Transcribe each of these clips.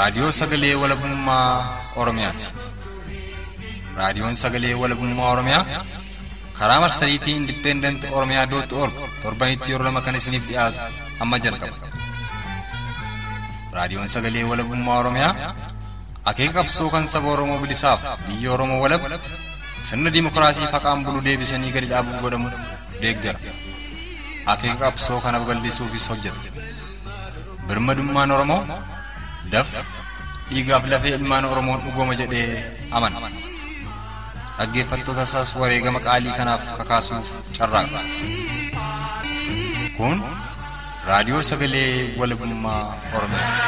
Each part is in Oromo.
Raadiyoo Sagalee Walabummaa Oromiyaati. Raadiyoon Sagalee Walabummaa Oromiyaa karaa marsariitii Indipeendanti Oromiyaa dootti org torbanitti yeroo lama kan isiniif dhiyaatu amma jalqaba. Raadiyoon Sagalee Walabummaa Oromiyaa akeeka qabsoo kan saba Oromoo bilisaaf biyya Oromoo walab sirna dimookiraasii faqaan bulu deebisanii gadi dhaabuuf godhamu deeggara. Akeeka qabsoo kana babal'isuufis hojjeta. Birmadummaan Oromoo dafqa dhiigaaf lafee ilmaan Oromoon dhugooma jedhee amana. Dhaggeeffattoota isaas wareegama qaalii kanaaf kakaasuuf carraaqa. Kun raadiyoo sagalee walabummaa Oromiyaati.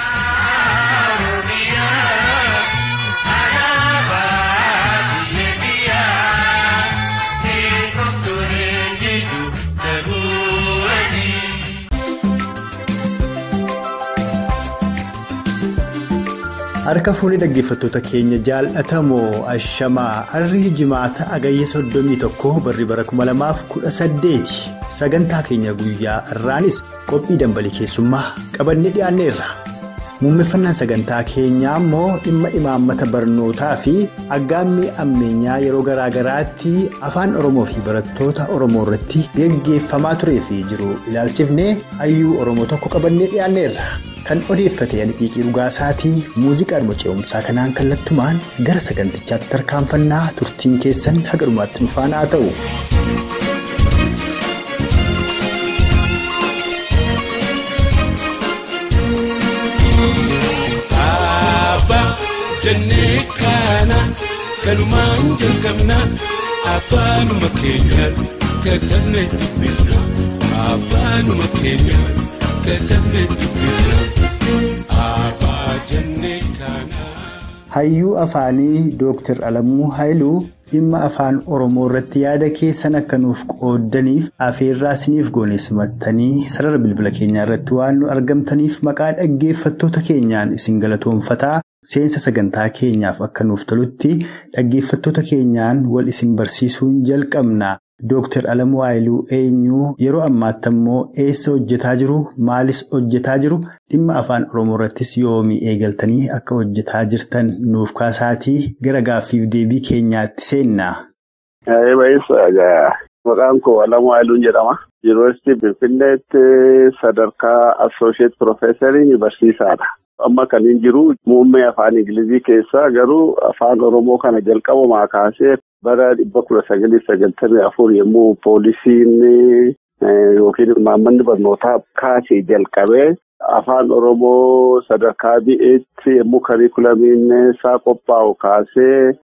Harka fuunee dhaggeeffattoota keenya jaalatamoo ashamaa harri jimaata agayya soddomii tokko barri bara kuma lamaaf kudha saddeeti sagantaa keenya guyyaa irraanis qophii dambalii keessummaa qabannee dhiyaanneerra. Muummeffannaan sagantaa keenyaa immoo dhimma imaammata barnootaa fi aggaammii ammeenyaa yeroo garaa garaatti afaan Oromoo fi barattoota Oromoo irratti geggeeffamaa turee fi jiru ilaalchifnee hayyuu Oromoo tokko qabannee dhiyaanneerra. Kan odeeffate Yaniqiiqii Dhugaasaatii muuziqaadhuma ce'umsaa kanaan kallattumaan gara sagantichaatti tarkaanfannaa turtiin keessan haga dhumaatti nufaan haa ta'u. Abbaa jennee kana kanumaan jalqabna afaanuma keenyaan katabnee dubbifna afaanuma keenyaan katabnee dubbifna abbaa jennee kana. Hayyuu afaanii Dooktar Alamuu Haayiluu dhimma afaan Oromoo irratti yaada keessan akka nuuf qooddaniif afeerraa isiniif goone simattanii sarara bilbila keenyaa irratti waan nu argamtaniif maqaa dhaggeeffattoota keenyaan isin galatoonfataa seensa sagantaa keenyaaf akka nuuf tolutti dhaggeeffattoota keenyaan wal isin barsiisuun jalqabna. Dooktar Alamuu Haayiluu eenyuu yeroo ammaatti ammoo eessa hojjetaa jiru maalis hojjetaa jiru dhimma afaan Oromoo irrattis yoomii eegaltanii akka hojjetaa jirtan nuuf kaasaatii gara gaaffiif deebii keenyaatti seenna. Maqaan koo Alamuu Haayiluun jedhama. Yuunivarsiitii Finfinneetti sadarkaa Assoosheet Piroofeesarii barsiisaadha. Amma kan hin jiru muummee afaan Ingilizii keessaa garuu afaan Oromoo kana jalqabumaa kaasee bara dhibba kudha sagalii sagaltamii afur yommuu poolisiin yookiin imaammanni barnootaa kaasee jalqabee afaan Oromoo sadarkaa bi'eetti yommuu kariikulamiin isaa qophaa'u kaasee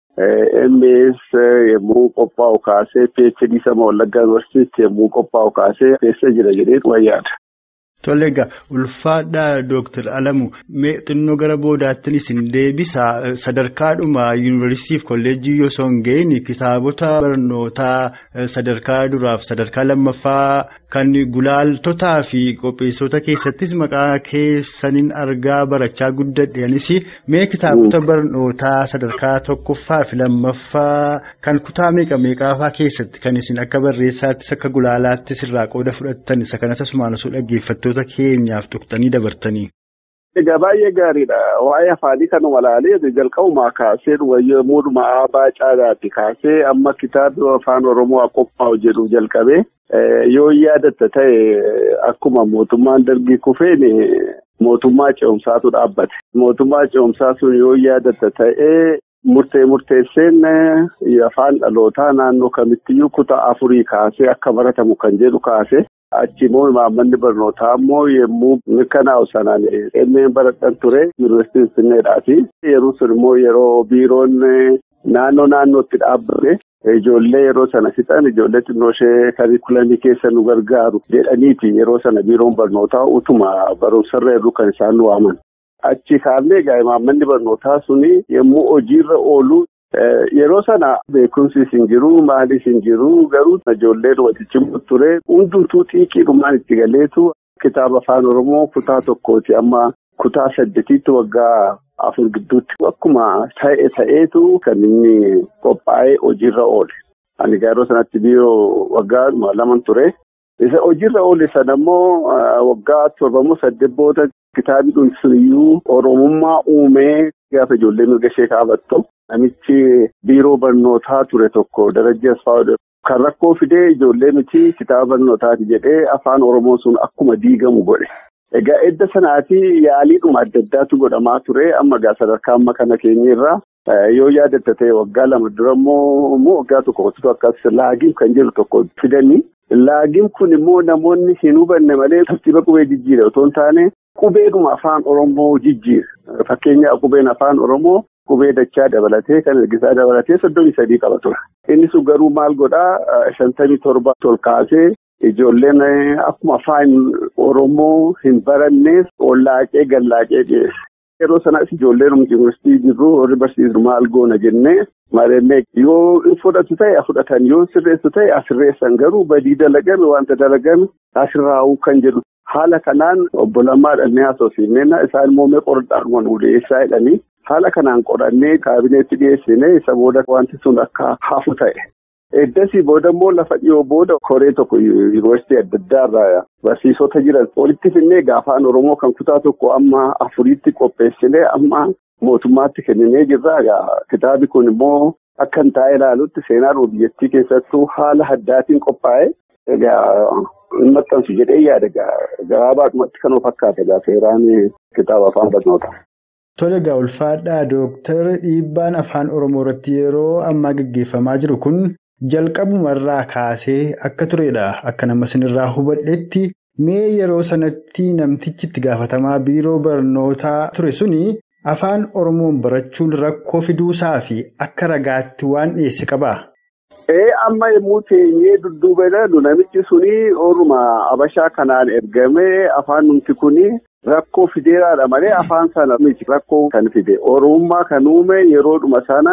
MS yommuu qophaa'u kaasee PhD sama Wallaggaa Yuunivarsiitii yommuu qophaa'u kaasee keessa jira jedhee wayyaadha. Tole egaa ulfaadhaa Dooktar Alamuu mee xinnoo gara boodaattiin isin deebisa sadarkaadhuma yuunivarsiitiif kolleejjii yoo osoo hin ga'in kitaabota barnootaa sadarkaa duraaf sadarkaa lammaffaa kan gulaaltotaa fi qopheessota keessattis maqaa keessaniin argaa barachaa guddadheenis mee kitaabota barnootaa sadarkaa tokkoffaa fi lammaffaa kan kutaa meeqa meeqaafaa keessatti kan isin akka barreessaattis akka gulaalaattis irraa qooda fudhattan isa kanas asumaan osoo dhaggeeffattu. keenyaaf tuqxanii dabartanii. Egaa baay'ee gaariidha. Waa'ee afaanii kanuma ilaalee jalqabumaa kaasee yommuu dhuma aabaa caalaatti kaasee amma kitaabni afaan Oromoo qophaa'u jedhu jalqabee yoo yaadatta ta'e akkuma mootummaan dargii kufeen mootummaa ce'umsaatu dhaabbate. Mootummaa ce'umsaa sun yoo yaadatta ta'e murtee murteesseen afaan dhalootaa naannoo kamittiyyuu kutaa afurii kaasee akka baratamu kan jedhu kaase. Achi immoo imaammanni barnootaa immoo yommuu mirkanaa'u sanaan emmeen baradhan ture yuunivarsiitii Finfinneedhaati. Yeroo sun immoo yeroo biiroon naannoo naannootti dhaabbate ijoollee yeroo sana fixan ijoollee xinnoo ishee kariikulamii keessa nu gargaaru jedhaniiti yeroo sana biiroon barnootaa utuma barumsarra jirru kan isaan nu waaman. Achi kaasnee egaa imaammanni barnootaa suni yommuu hojiirra oolu. Yeroo sana beekumsi hin jiru maalis hin jiru garuu ijoolleen walitti ture hundumtuu xiiqiidhumaan itti galeetu kitaaba afaan oromoo kutaa tokkooti amma kutaa saddeetiitti waggaa afur gidduutti akkuma ta'e ta'eetu kan inni qophaa'ee hojiirra oole. Ani yeroo sanatti biiroo waggaa laman ture. Isa hojiirra oole sana immoo waggaa torbamoo saddeet booda Kitaabni kun suniyyuu Oromummaa uumee gaafa ijoollee mirga ishee kaafattu namichi biiroo barnootaa ture tokko Darajjii Asfaawuu kan rakkoo fidee ijoollee miti kitaaba barnootaati jedhee afaan Oromoo sun akkuma diigamu godhe. Egaa edda sanaatii yaaliidhuma adda addaatu godhamaa ture amma gaa sadarkaa amma kana keenyarraa yoo yaadatta ta'e waggaa lama dura immoo waggaa tokko akkas laagiin kan jiru tokko fidanii. Laagiin kun immoo namoonni hin hubanne malee tartiiba qubee jijjiira otoo hin taane qubeedhuma afaan Oromoo jijjiira. Fakkeenyaaf qubeen afaan Oromoo qubee dachaa dabalatee kan ergisaa dabalatee soddomii sadii qaba ture. Inni sun garuu maal godhaa shantamii torba ol kaasee ijoolleen akkuma afaan Oromoo hin baranneef ollaaqee gallaaqee dhiyeesse. Yeroo sanas ijoolleen yuunivarsiitii jirru warri barsiisnu maal goona jennee maalennee yoo fudhatu ta'e fudhatan yoo sirreessu ta'e asirreessan garuu badii dalagame wanta dalagame asirraa'uu kan jedhu. Haala kanaan obbo Lammaa dhannee haasofsiifnee isaan immoo mee qoradhaadhuma nu dhiyeessaa jedhanii haala kanaan qorannee kaabineetti dhiyeessinee isa booda wanti sun akka hafu ta'e. Eddasii booda immoo lafa dhiyoo booda koree tokko yuunivarsiitii adda addaarraa barsiisota jiran walitti finnee afaan Oromoo kan kutaa tokko amma afuriitti qopheessinee amma mootummaatti kenninee jirra. Kitaabni kun immoo akka hin taa'e ilaalutti seenaa biyyattii keessattuu haala addaatiin qophaa'e. Egaa hin maxxansu jedhee yaada gabaabaadhumatti kan fakkaate seeraan kitaaba afaan barnootaa. Tole egaa ulfaadhaa Dooktar dhiibbaan afaan Oromoo irratti yeroo ammaa gaggeeffamaa jiru kun jalqabumarraa kaasee akka turedha. Akka nama sinirraa hubadhetti mee yeroo sanatti namtichi itti gaafatamaa biiroo barnootaa ture suni afaan Oromoon barachuun rakkoo fiduusaa fi akka ragaatti waan dhiyeesse qabaa? Ee amma yommuu teenyee dudduuba ilaallu namichi suni ooluma Abashaa kanaan ergamee afaan numti kuni rakkoo fideeraadha malee afaan sana miti rakkoo kan fide oromummaa kan uume yeroodhuma sana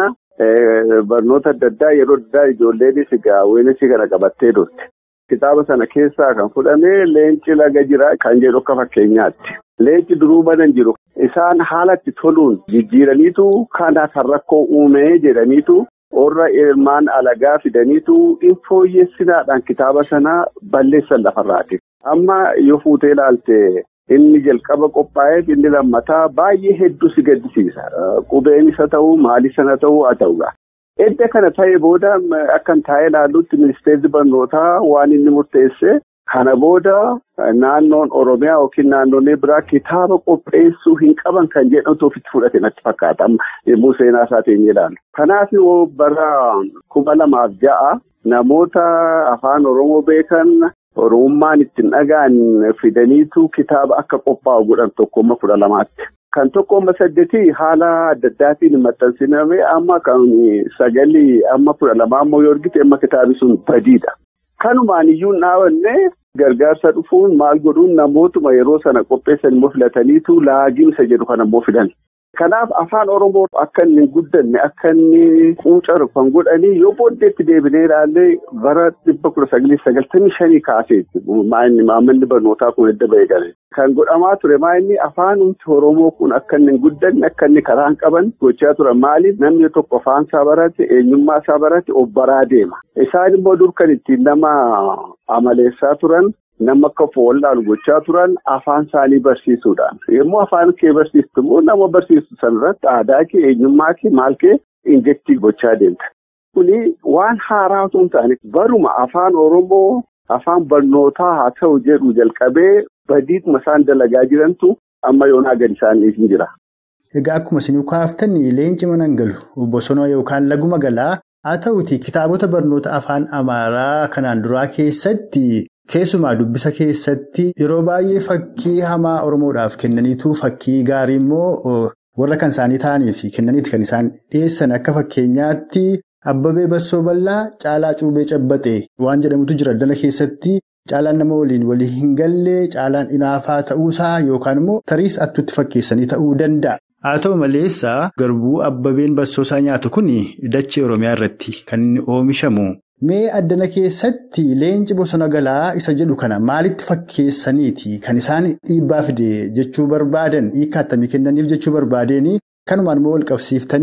barnoota adda addaa yeroo addaa ijoolleenis gaawwenis kana qabattee turte. Kitaaba sana keessaa kan fudhame leenci laga jira kan jedhu akka fakkeenyaatti. Leenci duruu banan jiru isaan haalatti toluun jijjiiraniitu kana kan rakkoo uume jedhaniitu. Warra ilmaan alagaa fidaniitu infooyyessinaadhaan kitaaba sana balleessan lafarraati. Amma yoo fuutee ilaalte inni jalqaba qophaa'eef inni lammataa baay'ee hedduu si gaddisiisa. Qubeen isa ta'uu maali sana ta'uu haa ta'uudha. Edda kana ta'e booda akkan taa'ee ilaallutti ministeerri barnootaa waan inni murteesse kana booda naannoon Oromiyaa yookiin naannolee biraa kitaaba qopheessuu hin qaban kan jedhamtu ofitti fudhate natti fakkaata yommuu seenaa isaatiin ilaalu. Kanaaf bara kuma lamaaf ja'a namoota afaan Oromoo beekan Oromummaan ittiin dhagaan fidaniitu kitaaba akka qophaa'u godhan tokkomma kudha lamaatti. Kan tokkomma saddeetii haala adda addaatiin maxxansiname amma kan sagalii amma kudha lamaa immoo yoo argite amma kitaabi sun badiidha. Kanumaan iyyuu hin dhaabanne gargaarsa dhufuun maal godhuun namootuma yeroo sana qopheessan immoo filataniitu laagiinsa jedhu kan ammoo fidan. Kanaaf afaan Oromoo akka inni hin guddanne akka inni quucaru kan godhanii yoo booddeetti deebinee ilaallee bara dhibba kudha sagalii sagaltamii shanii kaaseetti maamilli barnootaa kun edda bahee gale. Kan godhamaa ture maa'inni afaanumti Oromoo kun akka inni hin guddanne akka inni karaa hin qaban gochaa turan maaliif namni tokko afaan isaa barate eenyummaa isaa barate of baraa deema. Isaan immoo dur kan ittiin nama amaleessaa turan. Nama akka fool'aan gochaa turan afaan isaanii barsiisuudhaan yommuu afaan kee barsiistu immoo nama barsiistu sanarratti aadaa kee eenyummaa kee maal kee injektii gochaa deemta. Kuni waan haaraa osoo hin taane baruma afaan Oromoo afaan barnootaa haa ta'u jedhu jalqabee badiidhuma isaan dalagaa jirantu amma yoonaa gadi isaanii hin jira. Egaa akkuma isin kaaftanii leenci mana galu bosona yookaan laguma galaa haa ta'uti kitaabota barnoota afaan Amaaraa kanaan duraa keessatti. Keessumaa dubbisa keessatti yeroo baay'ee fakkii hamaa Oromoodhaaf kennaniitu fakkii gaarii immoo warra kan isaanii ta'aniif kennaniiti kan isaan dhiyeessan akka fakkeenyaatti Abbabee Bassoo Bal'aa Caalaa Cuubee Cabbaxee waan jedhamutu jira dana keessatti caalaan nama waliin walii hin galle caalaan inaafaa ta'uusaa yookaan immoo tariis attuutti fakkeessanii ta'uu danda'a. Haa ta'u maleessa garbuu Abbabeen Bassoosaa nyaatu kun dachee Oromiyaa irratti kan inni oomishamu. Mee addana keessatti leenci bosona galaa isa jedhu kana maalitti fakkeessaniiti kan isaan dhiibbaa fide jechuu barbaadan hiika attamii kennaniif jechuu barbaadeen kanumaan immoo wal qabsiiftanii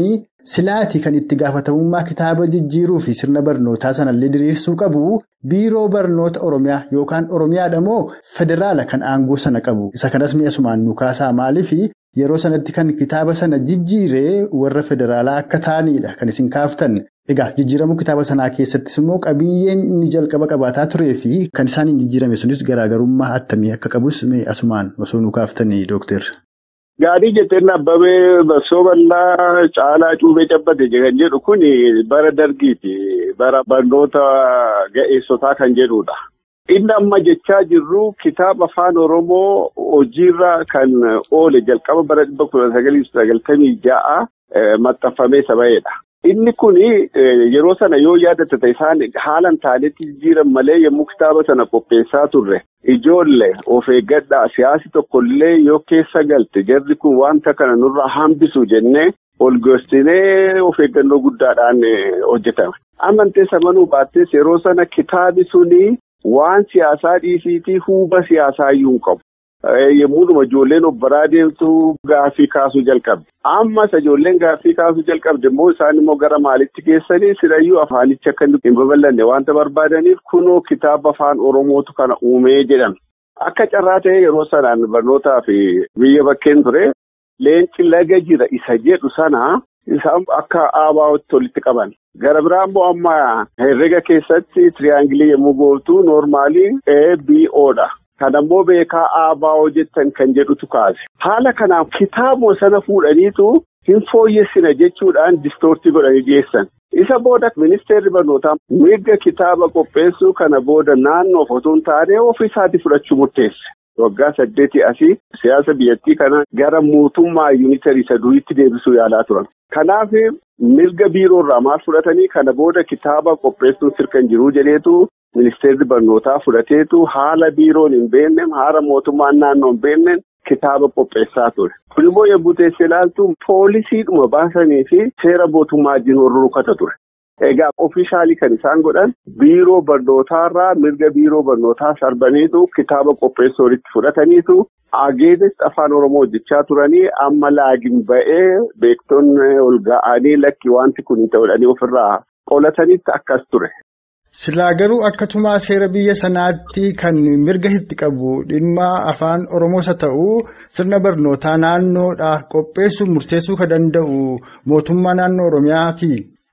silaati kan itti gaafatamummaa kitaaba jijjiiruu fi sirna barnootaa sanallee diriirsuu qabu biiroo barnoota oromiyaa yookaan oromiyaadha moo federaala kan aangoo sana qabu isa kanas mi'a sumaan nu kaasaa maaliif yeroo sanatti kan kitaaba sana jijjiiree warra federaalaa akka ta'anidha kan isin kaaftan. Egaa jijjiiramuu kitaaba sanaa keessattis immoo qabiyyeen inni jalqaba qabaataa turee fi kan isaan hin jijjiirame sunis garaagarummaa attamii akka qabus asumaan osoo nu kaaftanii dooktar. Gaarii jetteen Abbabee Bassoo Bal'aa Caalaa Cuubee Cabbate kan jedhu kun bara dargiiti. Bara barnoota ga'eessotaa kan jedhudha. Inni amma jechaa jirru kitaaba afaan Oromoo hojiirra kan oole jalqaba bara dhibba kudha sagalii sagaltamii ja'a maxxanfamee saba'eedha. Inni kun yeroo sana yoo yaadatte isaan haalan taanetti jijjiiran malee yommuu kitaaba sana qopheessaa turre ijoollee of eeggadhaa siyaasi tokkollee yoo keessa galte jarri kun wanta kana nurraa hambisu jennee ol gorsitee of eeggannoo guddaadhaan hojjetame. Amantee samanuu baattees yeroo sana kitaabi suni waan siyaasaa dhiisiitii huuba siyaasaa iyyuu hin qabu. Yemmuu ijoolleen of baraa deemtu gaaffii kaasuu jalqabde. Ammas ijoolleen gaaffii kaasuu jalqabde immoo isaan immoo gara maalitti geessanii sirayyuu afaanichi akka hin babal'anne wanta barbaadaniif kunoo kitaaba afaan Oromootu kana uumee jedhame. Akka carraa ta'e yeroo sanaan barnootaa fi biyya bakkeen ture leenci laga jira isa jedhu sana isaan akka aabaa'otti walitti qaban. Gara biraa immoo amma herrega keessatti tiriyaangilii yommuu gootu noormaalii ABO'dha. Kan ammoo beekaa ABO jettan kan jedhutu kaase. Haala kanaaf kitaabuma sana fuudhaniitu hin fooyyessina jechuudhaan distoortii godhanii dhiyeessan. Isa booda ministeerri barnootaa mirga kitaaba qopheessuu kana booda naannoof otoo hin taane ofiisaatii fudhachuu murteesse. Waggaa saddeetii asii siyaasa biyyattii kana gara mootummaa yuunitarii isa duriitti deebisuu yaalaa turan. Kanaaf mirga biiroorraa maal fudhatanii kana booda kitaaba qopheessuun sirkan jiruu jedheetu ministeerri barnootaa fudhateetu haala biiroon hin beekne haala mootummaan naannoo hin beekne kitaaba qopheessaa ture. Kun immoo yommuu teessee ilaaltu poolisiidhuma baasanii fi seera mootummaa wajjin wal rukata ture. Egaa ofiishaalii kan isaan godhan biiroo barnootaarraa mirga biiroo barnootaa sarbaniitu kitaaba qopheessuu walitti fudhataniitu ageenis afaan oromoo hojjechaa turanii amma laagin ba'ee beektonni ol ga'anii lakki wanti kun hin ta'uudhanii ofirraa qolatanitti akkas ture. Silaa garuu akkatumaa seera biyya sanaatti kan mirga itti qabu dhimma afaan Oromoos haa ta'u sirna barnootaa naannoodhaa qopheessuu murteessuu kan danda'u mootummaa naannoo Oromiyaati.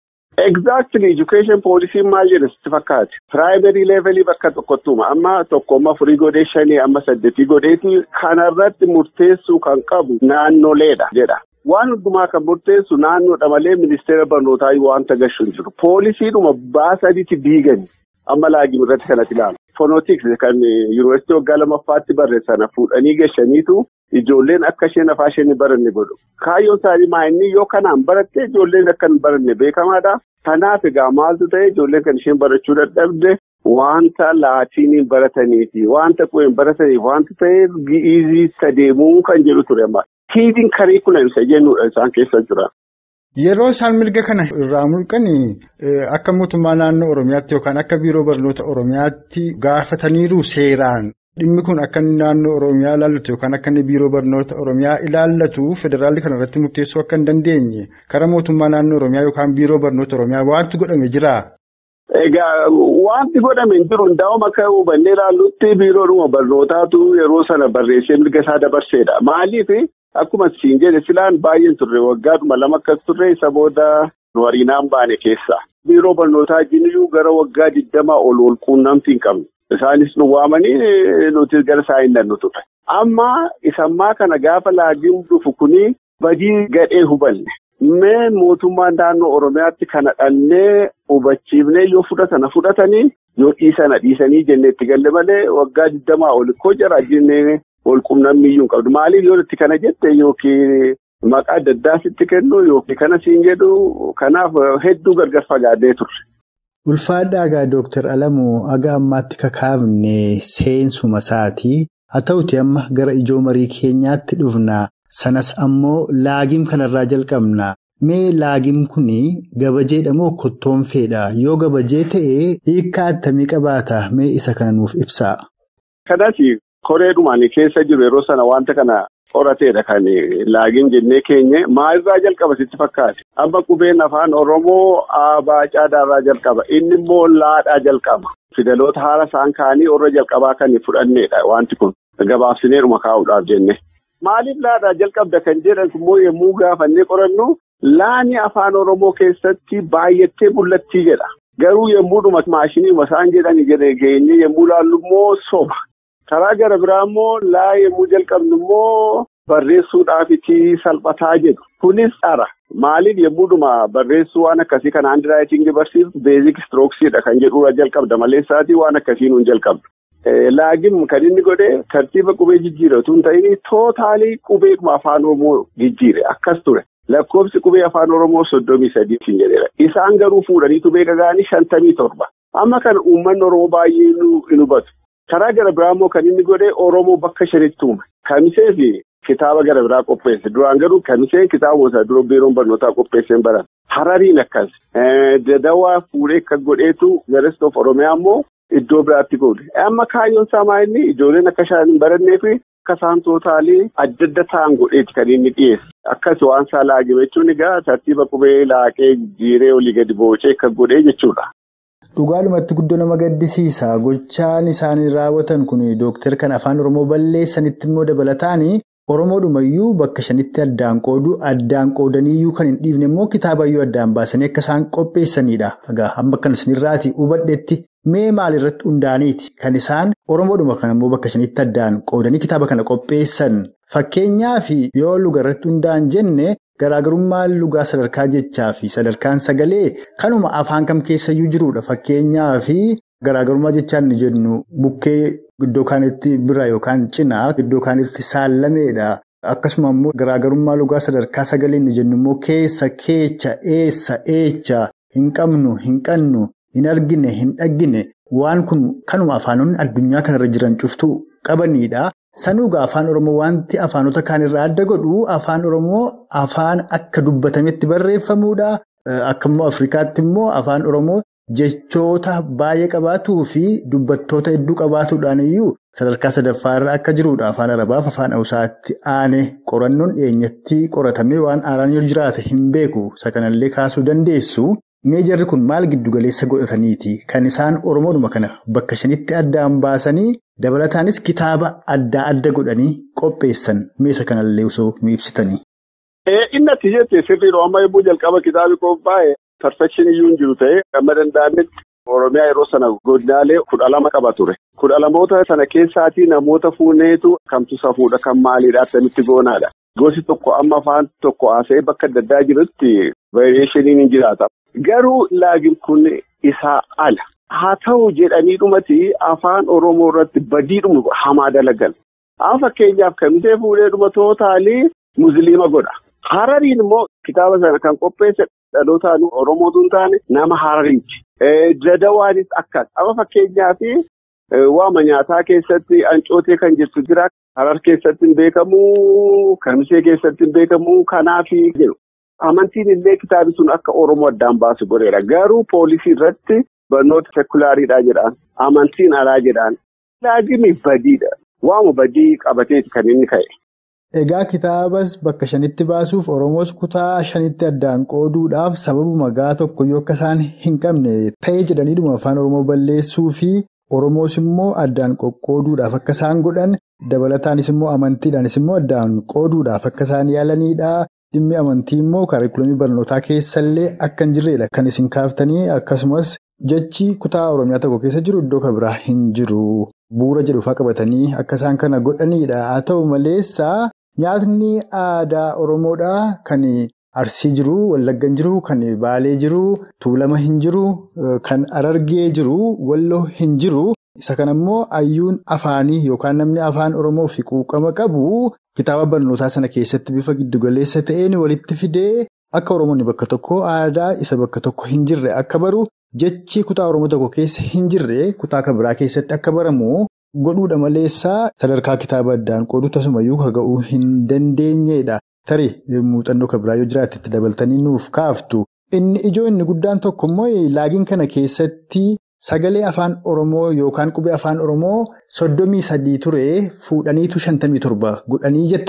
Exactly education poolisiin maal jedha sitti fakkaate piraayimarii leevelii bakka tokkottuma amma tokkomma furii godhee shanii amma saddeetii godheeti kanarratti murteessuu kan qabu naannoleedha jedha. Waan hundumaa kan murteessu naannoodha malee ministeera barnootaa wanta gashu hin jiru. Poolisiidhuma baasaniiti diigani. Amma laagin irratti kanatti ilaalu. Fonootiks kan yuunivarsiitii waggaa lamaffaatti barreessan fuudhanii gashaniitu ijoolleen akka isheen afaa isheen baranne godhu. Kaayyoon isaanii maa'inni yoo kanaan baratte ijoolleen akka hin baranne beekamaadha. Kanaaf egaa maaltu ta'e ijoolleen kan isheen barachuu dadhabde wanta laatiiniin barataniifi wanta qubeen barataniif wanta ta'eef gi'izii sadeemuu kan jedhu ture amma. Hiidiin kariikulam isa jennuudha isaan keessa jira. Yeroo isaan mirga kana irraa mulqan akka mootummaa naannoo Oromiyaatti yookaan akka biiroo barnoota Oromiyaatti gaafataniiru seeraan dhimmi kun akka naannoo Oromiyaa ilaallatu yookaan akka biiroo barnoota Oromiyaa ilaallatu federaalli kana irratti murteessuu akka hin dandeenye karaa mootummaa naannoo Oromiyaa yookaan biiroo barnoota Oromiyaa wanti godhame jira. Egaa wanti godhame hin jiru hundaa'uma akka hubannee ilaallutti biiroodhuma barnootaatu yeroo sana barreessee mirga isaa dabarseedha. Maaliif akkuma siin jedhe silaan baay'een turre waggaadhuma lama akkas turre isa booda wariinaan baane keessa. Biiroo barnootaa jiniyyuu gara waggaa digdamaa ol ol quunnamtii hin qabne. Isaanis nu waamanii nuti gara isaa hin dannu ture. Amma isammaa kana gaafa laagiin dhufu kuni badii gadhee hubanne. Mee mootummaan naannoo Oromiyaatti kana dhannee hubachiifnee yoo fudhatana fudhatanii yoo dhiisana dhiisanii jennee itti galle malee waggaa digdamaa ol koo jara jennee wal quunnamni iyyuu hin qabdu. Maaliif yoo itti kana jette yookiin maqaa adda addaa sitti kennu yookiin kana siin jedhu kanaaf hedduu gargar fagaadhee turre. Ulfaadhaa egaa Dooktar Alamuu haga ammaatti kakaafne seensuma isaatii haa ta'uti amma gara ijoo marii keenyaatti dhufna. Sanas ammoo laagiim kanarraa jalqabna. Mee laagiim kuni gabajeedha moo kottoonfeedha? Yoo gabajee ta'e hiikkaa attamii qabaata? Mee isa kana nuuf ibsaa. Kanas koreedhumaan keessa jiru yeroo sana wanta kana qorateedha kan laagin jennee keenye maalirraa jalqaba sitti fakkaate amma qubeen afaan oromoo aabaa caadaarraa jalqaba inni immoo laadhaa jalqaba fidaloota haala isaan kaanii warra jalqabaa kan fudhanneedha wanti kun gabaabsineedhuma kaa'uudhaaf jenne maaliif laadhaa jalqabda kan jedhan immoo yommuu gaafannee qorannu laani afaan oromoo keessatti baay'attee mul'attii jedha garuu yommuudhuma maashinii isaan jedhani geenye yommuu laallu immoo soba. karaa gara biraa immoo laa yommuu jalqabnu immoo barreessuudhaafiti salphataa jedhu kunis dhara maaliif yommuudhuma barreessuu waan akkasii kan haandiraayitingii barsiisu beezik istirooksiidha kan jedhurra jalqabda malee isaatii waan akkasii nuun jalqabdu. Laagin kan inni godhe tartiiba qubee jijjiiratu hin ta'in tootaalii qubeekuma afaan oromoo jijjiire akkas ture lakkoofsi qubee afaan oromoo soddomii sadii jedheera isaan garuu fuudhaniitu beeka ga'anii shantamii torba amma kana uummanni oromoo baay'ee nu hubatu. karaa gara biraa immoo kan inni godhe oromoo bakka shanitti uume kamisee fi kitaaba gara biraa qopheesse duraan garuu kamiseen kitaaba isaa dura biiroon barnootaa qopheesseen baran harariin akkas dadawaa fuudhee akka godheetu garest of oromiyaa immoo iddoo biraatti godhe amma kaayyoon isaa maa'inni ijoolleen akka isaan hin barannee fi akka isaan tootaalii adda adda ta'an godheeti kan inni dhiyeesse akkas waan isaa laagime jechuun egaa tartiiba qubee laaqee jijjiiree olii gadi boocee akka godhee jechuudha. Dhugaalumatti guddoo nama gaddisiisa. Gochaan isaanii raawwatan kun dooktar kan afaan Oromoo balleessanitti immoo dabalataan Oromoodhumayyuu bakka shanitti addaan qoodu addaan qoodaniyyuu kan hin dhiifne immoo kitaabayyuu addaan baasanii akka isaan qopheessanidha. Egaa amma kan isinirraati hubadhetti mee maalirratti hundaaniiti kan isaan Oromoodhuma kan immoo bakka shanitti addaan qoodanii kitaaba kana qopheessan. Fakkeenyaaf yoo lugarratti hundaa'an jenne. Garaagarummaan lugaa sadarkaa jechaa fi sadarkaan sagalee kanuma afaan kam keessayyuu jirudha. Fakkeenyaaf garaagarummaa jechaan ni jennu bukkee iddoo kaanitti bira yookaan cinaa iddoo kaanitti saallameedha. Akkasuma immoo garaagarummaa lugaa sadarkaa sagalee ni jennu immoo keessa keecha eessa eecha hin qabnu hin qannu hin argine hin dhaggine waan kun kanuma afaanonni addunyaa kanarra jiran cuftuu qabanidha. Sanuugaa afaan Oromoo wanti afaanota kaanirraa adda godhu afaan Oromoo afaan akka dubbatametti barreeffamuudha. Akka immoo Afrikaatti immoo afaan Oromoo jechoota baay'ee qabaatuu fi dubbattoota hedduu qabaatuudhaan iyyuu sadarkaa sadaffaarra akka jirudha. Afaan Arabaaf afaan Hawusaatti aane qorannoon dhiyeenyatti qoratamee waan aaraan yoo jiraate hin beeku. Isa kanallee kaasuu dandeessu. Meejarri kun maal giddugaleessa godhataniiti? Kan isaan Oromoodhuma kana bakka shanitti addaan baasanii dabalataanis kitaaba adda adda godhanii qopheessan meesa kanallee osoo nu ibsitanii. Inni ati jettee sirriidha amma yommuu jalqaba kitaabi qophaa'e perfekshinii iyyuu hin jiru ta'ee amma danda'ametti Oromiyaa yeroo sana godinaalee kudha lama qaba ture. Kudha lamoota sana keessaatii namoota fuuneetu kamtu safuudha kan maaliidha akkamitti goonaadha. Gosi tokko amma afaan tokko haasa'ee bakka adda addaa jirutti vaariyeeshiniin hin jiraata. Garuu laagin kun isaa ala. Haa ta'u jedhanii dhumati afaan Oromoo irratti badiidhuma hamaa dalagan. Haa fakkeenyaaf kamisee fuudhee dhuma tootaalii Musliima godha. Harariin immoo kitaaba sana kan qopheesse dhalootaan Oromootu hin taane nama Harariiti. Dadawaanis akkas. Amma fakkeenyaaf waama nyaataa keessatti ancootee kan jirtu jira. Harar keessatti hin beekamu, kamisee keessatti hin beekamu, kanaafi jedhu. Amantiin illee kitaabi sun akka Oromoo addaan baasu godheera. Garuu poolisii irratti barnoota sekulaariidhaa jedhaan amantiin alaa jedhaan laagini badiidha. Waama badii qabateeti kan inni ka'e. Egaa kitaabas bakka shanitti baasuuf Oromoos kutaa shanitti addaan qooduudhaaf sababuma gaa tokko yoo akka isaan hin qabne ta'ee jedhaniidhuma afaan Oromoo balleessuu fi Oromoos immoo addaan qoqqooduudhaaf akka isaan godhan dabalataanis immoo amantiidhaanis immoo addaan qooduudhaaf akka isaan yaalanidha. Dhimmi amantii immoo kaarikulumii barnootaa keessallee akka hin jirredha kan isin kaaftanii akkasumas jechi kutaa Oromiyaa tokko keessa jiru iddoo kan biraa hin jiru. Bu'uura jedhuufaa qabatanii akka isaan kana godhanidha. Haa ta'u maleessaa nyaatni aadaa Oromoodhaa kan Arsii jiru, Wallaggan jiru, kan Baalee jiru, Tuulama hin jiru, kan Arargee jiru, Walloo hin jiru. Isa kana immoo hayyuun afaanii yookaan namni afaan Oromoo fi quuqama qabu kitaaba barnootaa sana keessatti bifa giddugaleessa ta'een walitti fidee akka Oromoonni bakka tokko aadaa isa bakka tokko hin jirre akka baru jechi kutaa Oromoo tokko keessa hin jirre kutaa kan biraa keessatti akka baramu godhuudha maleessaa sadarkaa kitaaba addaan qoodu tasumayyuu kaga'uu hin dandeenyedha. Tarii muuxannoo kan biraa yoo jiraate itti dabaltanii nuuf kaaftu. Inni ijoo inni guddaan tokko immoo laagiin kana keessatti. Sagalee afaan Oromoo yookaan qubee afaan Oromoo soddomii sadii ture fuudhaniitu shantamii torba godhanii jettan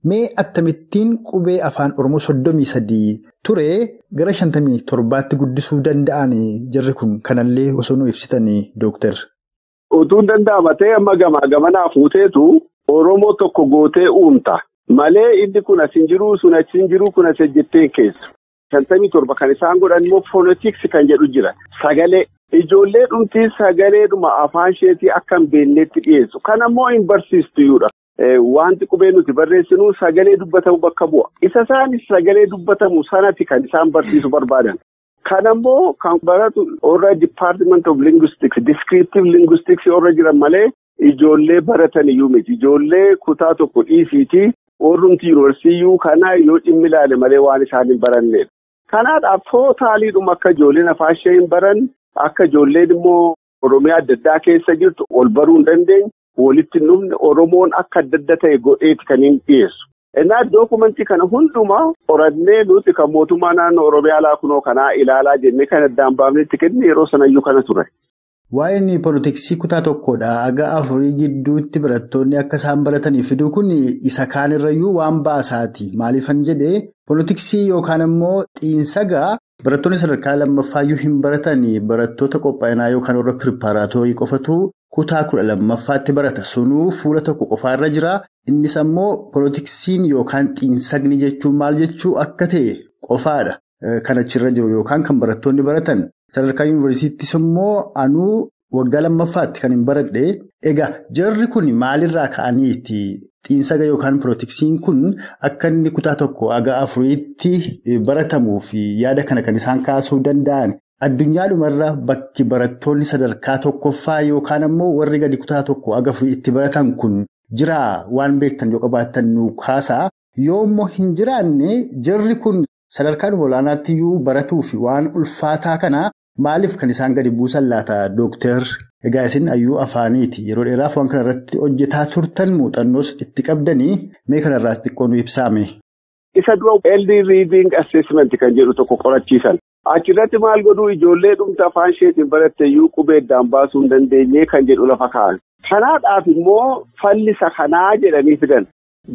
Mee akkamittiin qubee afaan Oromoo soddomii sadii ture gara shantamii torbaatti guddisuu danda'an jarri kun kanallee osoo nu ibsitanii dooktar. Utuun danda'ama ta'e amma gamaa gamanaa fuuteetu Oromoo tokko gootee uumta. Malee inni kun as hin jiru sun achi hin jiru kun as ejjettee keessu. Shantamii torba kan isaan godhan immoo foonootiksii kan jedhu jira. Sagalee ijoollee dhumtii sagaleedhuma afaan isheetii akka hin beeknetti dhiyeessu. Kana immoo hin barsiistuyyuudha. Wanti qubee nuti barreessinu sagalee dubbatamu bakka bu'a. Isa isaanis sagalee dubbatamu sanatti kan isaan barsiisu barbaadan. Kana immoo kan baratu warra Department of Linguistics, Descriptive Linguistics warra jiran malee ijoollee baratan iyyuu miti. Ijoollee kutaa tokko dhiisiiti. Warrumti yuunivarsiitii kanaa yoo dhimmi ilaale malee waan isaan hin barannedha. Kanaadhaaf tootaaliidhuma akka ijoolleen afaan ishee hin baran akka ijoolleen immoo Oromiyaa adda addaa keessa jirtu ol baruu hin dandeenye walitti hin dhufne Oromoon akka adda adda ta'e godheeti kan hin dhiyeessu. Innaa dookumentii kana hundumaa qorannee nuti kan mootummaa naannoo Oromiyaa laakunoo kanaa ilaalaa jennee kan addaan baafnetti kenne yeroo sanayyuu kana ture. Waa'een poolitiksii kutaa tokkodha. Haga afurii gidduutti barattoonni akka isaan baratanii fiduu kun isa kaanirrayyuu waan baasaati. Maaliifan jedhee poolitiksii yookaan immoo xiinsagaa barattoonni sadarkaa lammaffayyuu hin baratanii barattoota qophaa'inaa yookaan warra piripaaraatoorii qofatu kutaa kudha lammaffaatti barata. Sunuu fuula tokko qofaarra jira. Innis ammoo poolitiksiin yookaan xiinsagni jechuun maal jechuu akka ta'e qofaadha. Kan achirra jiru yookaan kan barattoonni baratan. Sadarkaa yuunivarsiittis immoo anuu waggaa lammaffaatti kan hin baradhe. Egaa jarri kun maalirraa ka'aniiti? Xiinsaga yookaan poolitiksiin kun akka inni kutaa tokko haga afuriitti baratamuu fi yaada kana kan isaan kaasuu danda'an. Addunyaadhumarra bakki barattoonni sadarkaa tokkoffaa yookaan ammoo warri gadi kutaa tokko haga afuriitti baratan kun jiraa waan beektan yoo qabaattan nu kaasaa. Yoo immoo hin jiraanne jarri kun. Sadarkaan olaanaatti iyyuu baratuu fi waan ulfaataa kana maaliif kan isaan gadi buusan laata dooktar? Egaa isin ayyuu afaaniiti. Yeroo dheeraaf waan kana irratti hojjetaa turtan muuxannoos itti qabdanii mee kanarraas xiqqoo nu ibsaame. Isa dura Early Reading Assessment kan jedhu tokko qorachiisan. Achirratti maal godhuu ijoollee dhumta afaan isheetiin baratte iyyuu qubeeddaan baasuu hin dandeenye kan jedhu lafa kaa'an. Kanaadhaaf immoo fallisa kanaa jedhanii fidan.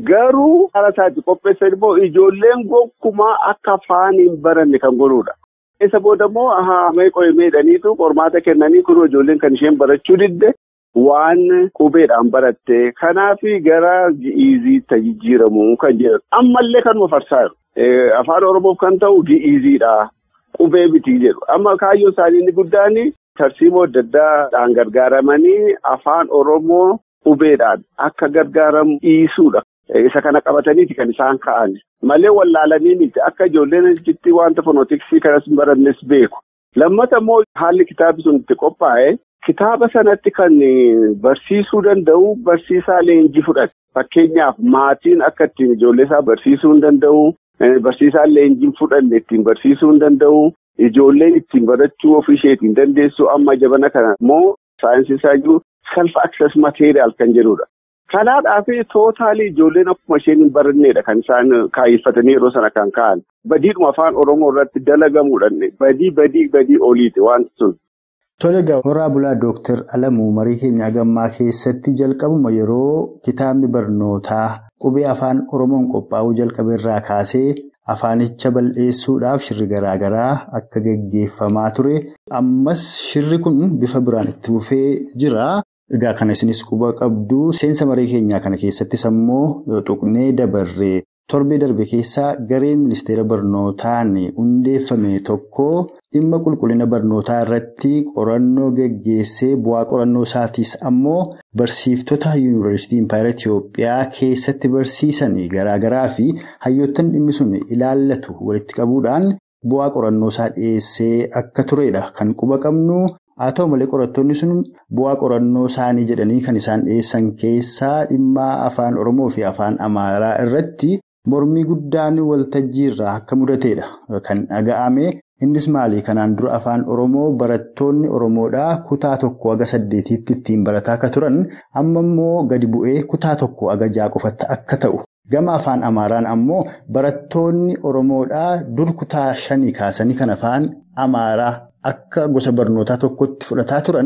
Garuu haala isaatti qopheessan immoo ijoolleen gonkumaa akka afaan hin baranne kan godhudha. Isa booda immoo ahaa meeqoo meedhaniitu qormaata kennanii kun ijoolleen kan isheen barachuu didde waan qubeedhaan baratte kanaaf gara gi'iizii jijjiiramu kan jedhu ammallee kanuma farsaa jiru. Afaan Oromoof kan ta'u gi'iiziidha. Qubee miti jedhu amma kaayyoo isaanii inni guddaan tarsiimoo adda addaadhaan gargaaramanii afaan Oromoo qubeedhaan akka gargaaramu dhiisuudha. Isa kana qabataniiti kan isaan ka'an malee wallaalanii miti akka ijoolleen achitti wanta fonootiksii kanas barannes beeku. Lammata immoo haalli kitaabni sun itti qophaa'e kitaaba sanatti kan barsiisuu danda'u barsiisaa leenjii fudhate. Fakkeenyaaf maatiin akka ittiin ijoollee isaa barsiisuu hin danda'u. Barsiisaan leenjiin fudhanne ittiin barsiisuu hin danda'u. Ijoolleen ittiin barachuu ofii isheetiin dandeessu amma jabana kana immoo saayinsii isaa jiru self access material kan jedhudha. Kanaadhaaf tootaalii ijoolleen akkuma isheen hin barannedha kan isaan kaayeffatanii yeroo sana kan ka'an. Badiidhuma afaan Oromoo irratti dalagamuudhaan badii badii badii oliiti wanti sun. Tole egaa horaa bulaa Dooktar Alamuu marii keenya gammaa keessatti jalqabuma yeroo kitaabni barnootaa qubee afaan Oromoon qophaa'uu jalqabe irraa kaasee afaanicha bal'eessuudhaaf shirri garaagaraa akka geggeeffamaa ture. Ammas shirri kun bifa biraan itti fufee jira. Egaa kana isinis quba qabdu seensa marii keenyaa kana keessattis ammoo tuqnee dabarree torbee darbe keessaa gareen ministeera barnootaan hundeeffame tokko dhimma qulqullina barnootaa irratti qorannoo geggeessee bu'aa qorannoo isaatiis ammoo barsiiftota yuunivarsiitii impaayera Itiyoophiyaa keessatti barsiisan garaagaraa fi hayyoottan dhimmi sun ilaallatu walitti qabuudhaan bu'aa qorannoo isaa dhiyeessee akka turedha kan quba qabnu. Haa ta'u malee qorattoonni sun bu'aa qorannoo isaanii jedhanii kan isaan dhiyeessan keessaa dhimma afaan Oromoo fi afaan Amaaraa irratti mormii guddaan waltajjii irraa akka mudatedha kan dhaga'ame. Innis maali? Kanaan dura afaan Oromoo barattoonni Oromoodhaa kutaa tokko haga saddeetiitti ittiin barataa akka turan amma immoo gadi bu'ee kutaa tokko haga ja'a qofatti akka ta'u. Gama afaan Amaaraan ammoo barattoonni Oromoodhaa dur kutaa shanii kaasanii kan afaan Amaaraa akka gosa barnootaa tokkotti fudhataa turan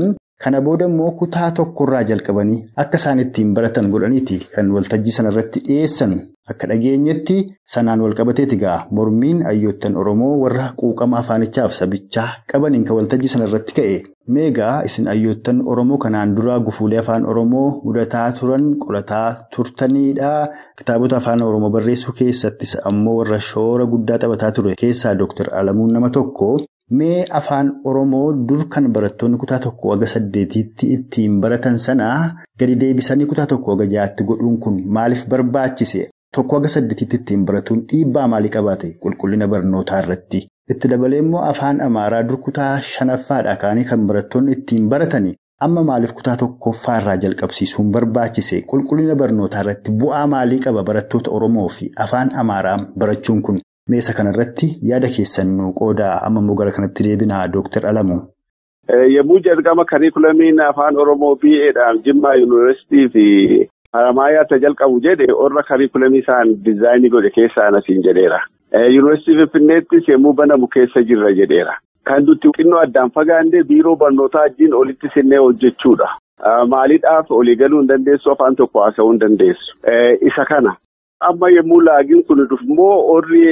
Kana booda immoo kutaa tokkorraa jalqabanii akka isaan ittiin baratan godhaniiti kan waltajjii sanarratti dhiyeessan akka dhageenyetti sanaan walqabateeti ga'a mormiin hayyoottan Oromoo warra quuqama afaanichaaf sabichaa qabaniin kan waltajjii sanarratti ka'e. Meegaa isin hayyoottan Oromoo kanaan dura gufuulee afaan Oromoo mudataa turan qolataa turtanidha. Kitaabota afaan Oromoo barreessuu keessattis ammoo warra shoora guddaa taphataa ture keessaa Dooktar Alamuun nama tokko. Mee afaan Oromoo dur kan barattoonni kutaa tokko haga saddeetiitti ittiin baratan sana gadi deebisanii kutaa tokko haga ja'aatti godhuun kun maaliif barbaachise? Tokko haga saddeetiitti ittiin baratuun dhiibbaa maalii qabaate qulqullina barnootaa irratti? Itti dabalee immoo afaan Amaaraa dur kutaa shanaffaadha kaanii kan barattoonni ittiin baratani. Amma maaliif kutaa tokkoffaarraa jalqabsiisuun barbaachise? Qulqullina barnootaa irratti bu'aa maalii qaba barattoota Oromoo fi afaan Amaaraa barachuun kun? Meesa kanarratti yaada keessan nu qoodaa amma immoo gara kanatti deebinaa Dooktar Alamuu. Yommuu jalqaba kariikulamiin afaan Oromoo BA'dhaan Jimmaa Yuunivarsiitii fi Haramaayaatti jalqabu jedhe warra kariikulamii isaan diizaayinii godhe keessaa nasiin jedheera. Yuunivarsiitii Finfinneettis yommuu banamu keessa jirra jedheera. Kan nuti xinnoo addaan fagaannee biiroo barnootaa wajjin olitti sinnee hojjechuudha. Maaliidhaaf olii galuu hin dandeessu afaan tokko haasa'uu hin dandeessu. Isa kana. Amma yommuu laagiin kun dhufummoo orri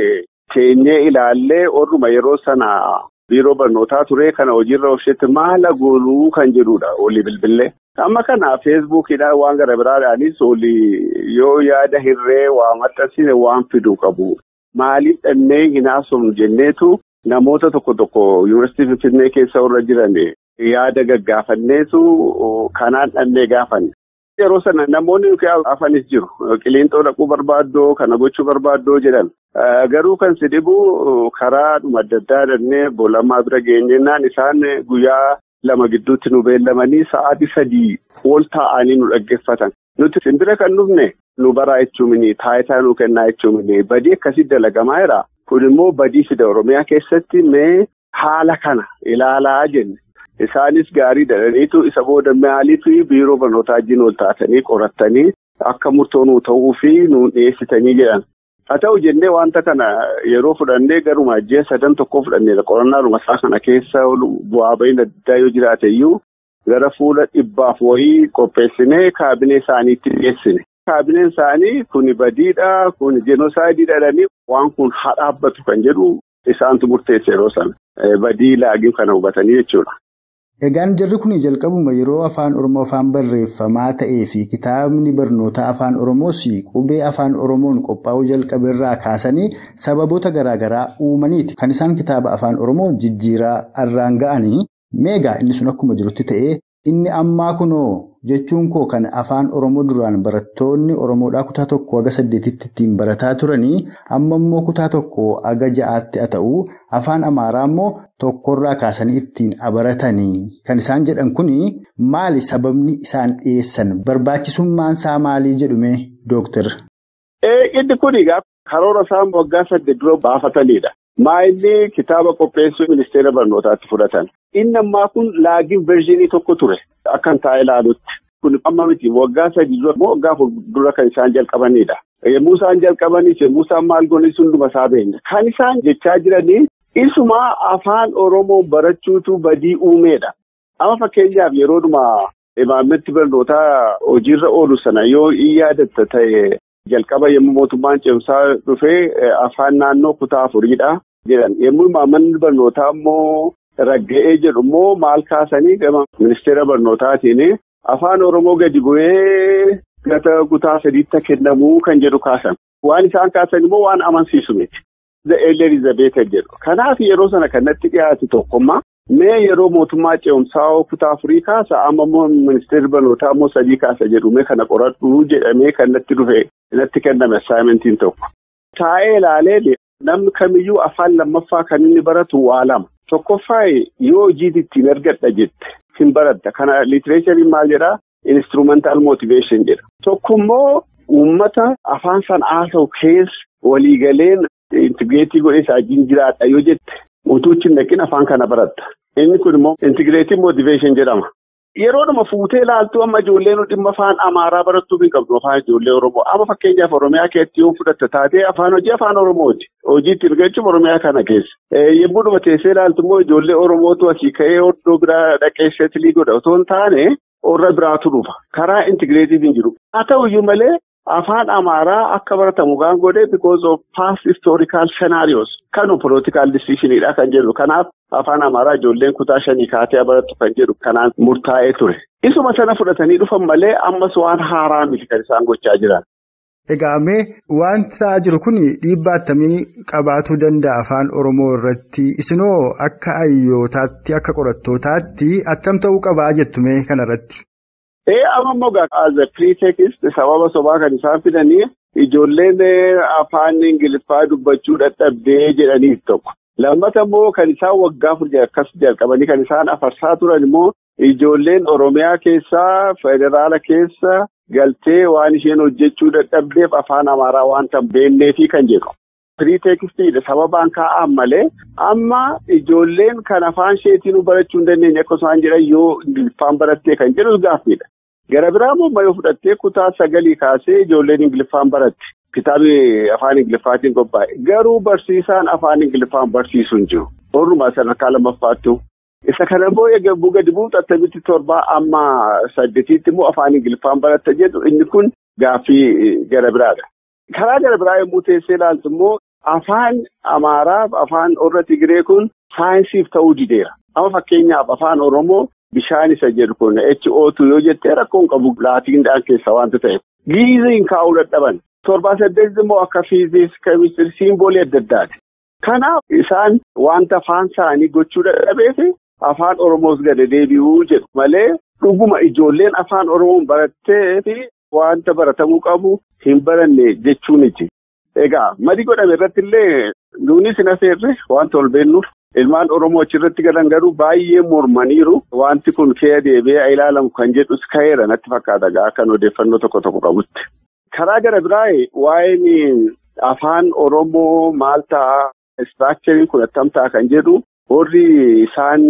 teenyee ilaallee orruma yeroo sana biiroo barnootaa ture kana hojiirra oolchetti maala gooluu kan jedhudha olii bilbilee. Amma kana feesbuukiidhaan waan gara biraadhaanis olii yoo yaada hirree waa maxxansine waan fiduu qabu. Maaliif dhannee hin haasofnu jenneetu namoota tokko tokko yuunivarsiitii Finfinnee keessa warra jiran yaada gaggaafanneetu kanaan dhannee gaafanne. Yeroo sana namoonni afanis jiru. Qiliinxoo dhaquu barbaaddoo kana gochuu barbaaddoo jedhan. Garuu kan si dhibu karaadhuma adda addaa dhannee boolamaa bira geenyennaan isaan guyyaa lama gidduutti nu beellamanii sa'aatii sadii ol taa'anii nu dhaggeeffatan. Nuti simbira kan dhufne nu baraa jechuun taayitaa nu kennaa jechuun badii akkasii dalagamaa jira. Kun immoo badii fida Oromiyaa keessatti mee haala kana ilaalaa jenne. Isaanis gaarii dhalaniitu isa booda maaliif biiroo barnootaa wajjin ol taatanii qorattanii akka murtoo nuu ta'uu fi nuun dhiyeessitanii jedhan. Haa ta'u jennee wanta kana yeroo fudhannee garuma ji'a sadan tokko fudhanneedha. Qorannaa dhumasaa kana keessa bu'aa ba'iin addaa yoo jiraate iyyuu gara fuula dhibbaaf wayii qopheessinee kaabinee isaaniitti dhiyeessine. Kaabineen isaanii kuni badiidha kuni jenosaayidii dhalanii waan kun haa dhaabbatu kan jedhu isaantu murteesse yeroo sana. Badii laagiin kana hubatanii jechuudha. Egaan jarri kun jalqabuma yeroo afaan Oromoo afaan barreeffamaa ta'ee fi kitaabni barnootaa afaan Oromoos qubee afaan Oromoon qophaa'uu jalqabeerraa kaasanii sababoota garaagaraa uumaniiti. Kan isaan kitaaba afaan Oromoo jijjiiraa irraan ga'anii meegaa inni sun akkuma jirutti ta'ee inni ammaa kunoo jechuun koo kan afaan Oromoo duraan barattoonni Oromoodhaa kutaa tokko haga saddeetitti ittiin barataa turanii amma immoo kutaa tokko haga ja'aatti haa ta'u afaan Amaaraa immoo tokkorraa kaasanii ittiin baratanii kan isaan jedhan kuni maali sababni isaan dhiyeessan barbaachisummaan isaa maalii jedhume dooktar. Inni kun karoora isaan waggaa saddeet dura baafatanidha. Maayilli kitaaba qopheessuu ministeera barnootaatti fudhatan. Inni ammaa kun laagiin verziinii tokko ture. Akkan taa'e ilaalutti. Kun amma miti waggaa sadii dura moo waggaa dura kan isaan jalqabanidha. Yommuu isaan jalqabanis yommuu isaan maal goonis hunduma isaa beekna. Kan isaan jechaa jiranii isuma afaan Oromoo barachuutu badii uumeedha. Amma fakkeenyaaf yeroodhuma imaammetti barnootaa hojiirra oolu sana yoo in yaadatta ta'e jalqaba yommuu mootummaan ceemsaa dhufee afaan naannoo kutaa afuriidha jedhan. Yommuu imaammanni barnootaa immoo ragga'ee jedhu immoo maal kaasanii gama ministeera barnootaatiin afaan Oromoo gadi bu'ee gata kutaa sadiitti kennamuu kan jedhu kaasan. Waan isaan kaasan immoo waan amansiisu miti. Elizabeth jedhu. Kanaaf yeroo sana kanatti dhiyaate tokkummaa mee yeroo mootummaa ce'umsaa kutaa afurii kaasa amma immoo ministeerri barnootaa immoo sadii kaasa jedhu mee kana qoradhu jedhamee kan natti dhufe natti kenname assaayimentiin tokko. Taa'ee ilaalee namni kamiyyuu afaan lammaffaa kan inni baratu waa lama. Tokkoffaa yoo hojii ittiin argadha jette hin baradda. Kana liitireechariin maal jedhaa? Instrumental motivation jedha. Tokkommoo uummata afaan sana haasa'u keessa waliigaleen intigireetii godhee isaa wajjin jiraadha yoo jette utuu hin naqin afaan kana baratta. Inni kun immoo intigireetii motivation jedhama. Yeroodhuma fuutee ilaaltu amma ijoolleen dhimma afaan Amaaraa barattuuf hin qabdu afaan ijoollee Oromoo. Amma fakkeenyaaf Oromiyaa keessatti yoo fudhatte taatee afaan hojii afaan Oromooti. Hojii ittiin argachuuf Oromiyaa kana keessa. Yommuu dhuma teessee ilaaltu immoo ijoollee Oromootu asii ka'ee iddoo biraa dhaqee seetilii godha otoo hin taane warra biraatu dhufa. Karaa intigireetii hin jiru. Haa ta'uyyuu malee afaan Amaaraa akka baratamu gaan godhe because of past historical scenarios kan political decisionidha kan jedhu. Kanaaf afaan Amaaraa ijoolleen kutaa shanii kaatee barattu kan jedhu kanaan murtaa'ee ture. Isuma sana fudhatanii dhufan malee ammas waan haaraa miti kan isaan gochaa jiran. Egaa mee wanta jiru kun dhiibbaa akkamii qabaatuu danda'a afaan Oromoo irratti isinoo akka hayyootaatti akka qorattootaatti attam ta'uu qabaa jettu mee kanarratti. Ee amma immoo as a pretext sababa sobaa kan isaan fidanii ijoolleen afaan Ingiliffaa dubbachuu dadhabdee jedhaniif tokko. Lammata immoo kan isaan waggaa afur akkas jalqabanii kan isaan afarsaa turan immoo ijoolleen Oromiyaa keessaa federaala keessa galtee waan isheen hojjechuu dadhabdeef afaan Amaaraa waan tan beenneefi kan jedhu. Piriiteekstiidha sababaan kaa'an malee amma ijoolleen kan afaan isheetiin barachuu hin dandeenye akka isaan jedhan yoo Ingiliffaan barattee kan jedhu gaaffiidha. Gara biraa immoo yoo fudhattee kutaa sagalii kaasee ijoolleen Ingiliffaan baratti. Kitaabni afaan Ingiliffaatiin qophaa'e. Garuu barsiisaan afaan Ingiliffaan barsiisu hin jiru. Orrumaa sadarkaa lammaffaattu. Isa kana immoo egaa gadi bu'uutu attamitti torbaa amma saddeetiitti immoo afaan Ingiliffaan baratta jedhu inni kun gaaffii gara biraadha. Karaa gara biraa yommuu teessee ilaaltu immoo afaan Amaaraaf afaan Orra Tigiree kun saayinsiif ta'uu dideera. Amma fakkeenyaaf afaan Oromoo bishaan isa jedhu kun HO2 yoo jettee rakkoon qabu laatiindhaan keessa waanta ta'eef. Giiziin kaa'uu dadhaban. Torbaa saddeetti immoo akka fiiziks keemistirii siimboolii adda addaati. Kanaaf isaan wanta afaan isaanii gochuu dadhabeef afaan Oromoos gada deebi'uu jedhu malee dhuguma ijoolleen afaan Oromoon barattee fi wanta baratamuu qabu hin baranne jechuuniti. Egaa madii godhame irratti illee nuunis hin afeerre wanta ol beennuuf ilmaan Oromoo achirratti galan garuu baay'ee mormaniiru wanti kun kee deebi'ee ilaalamu kan jedhus ka'eera natti fakkaata akkan odeeffannoo tokko tokko qabutti. Karaa gara biraa waa'een afaan Oromoo maal ta'a istiraakchariin kun attam ta'a kan jedhu warri isaan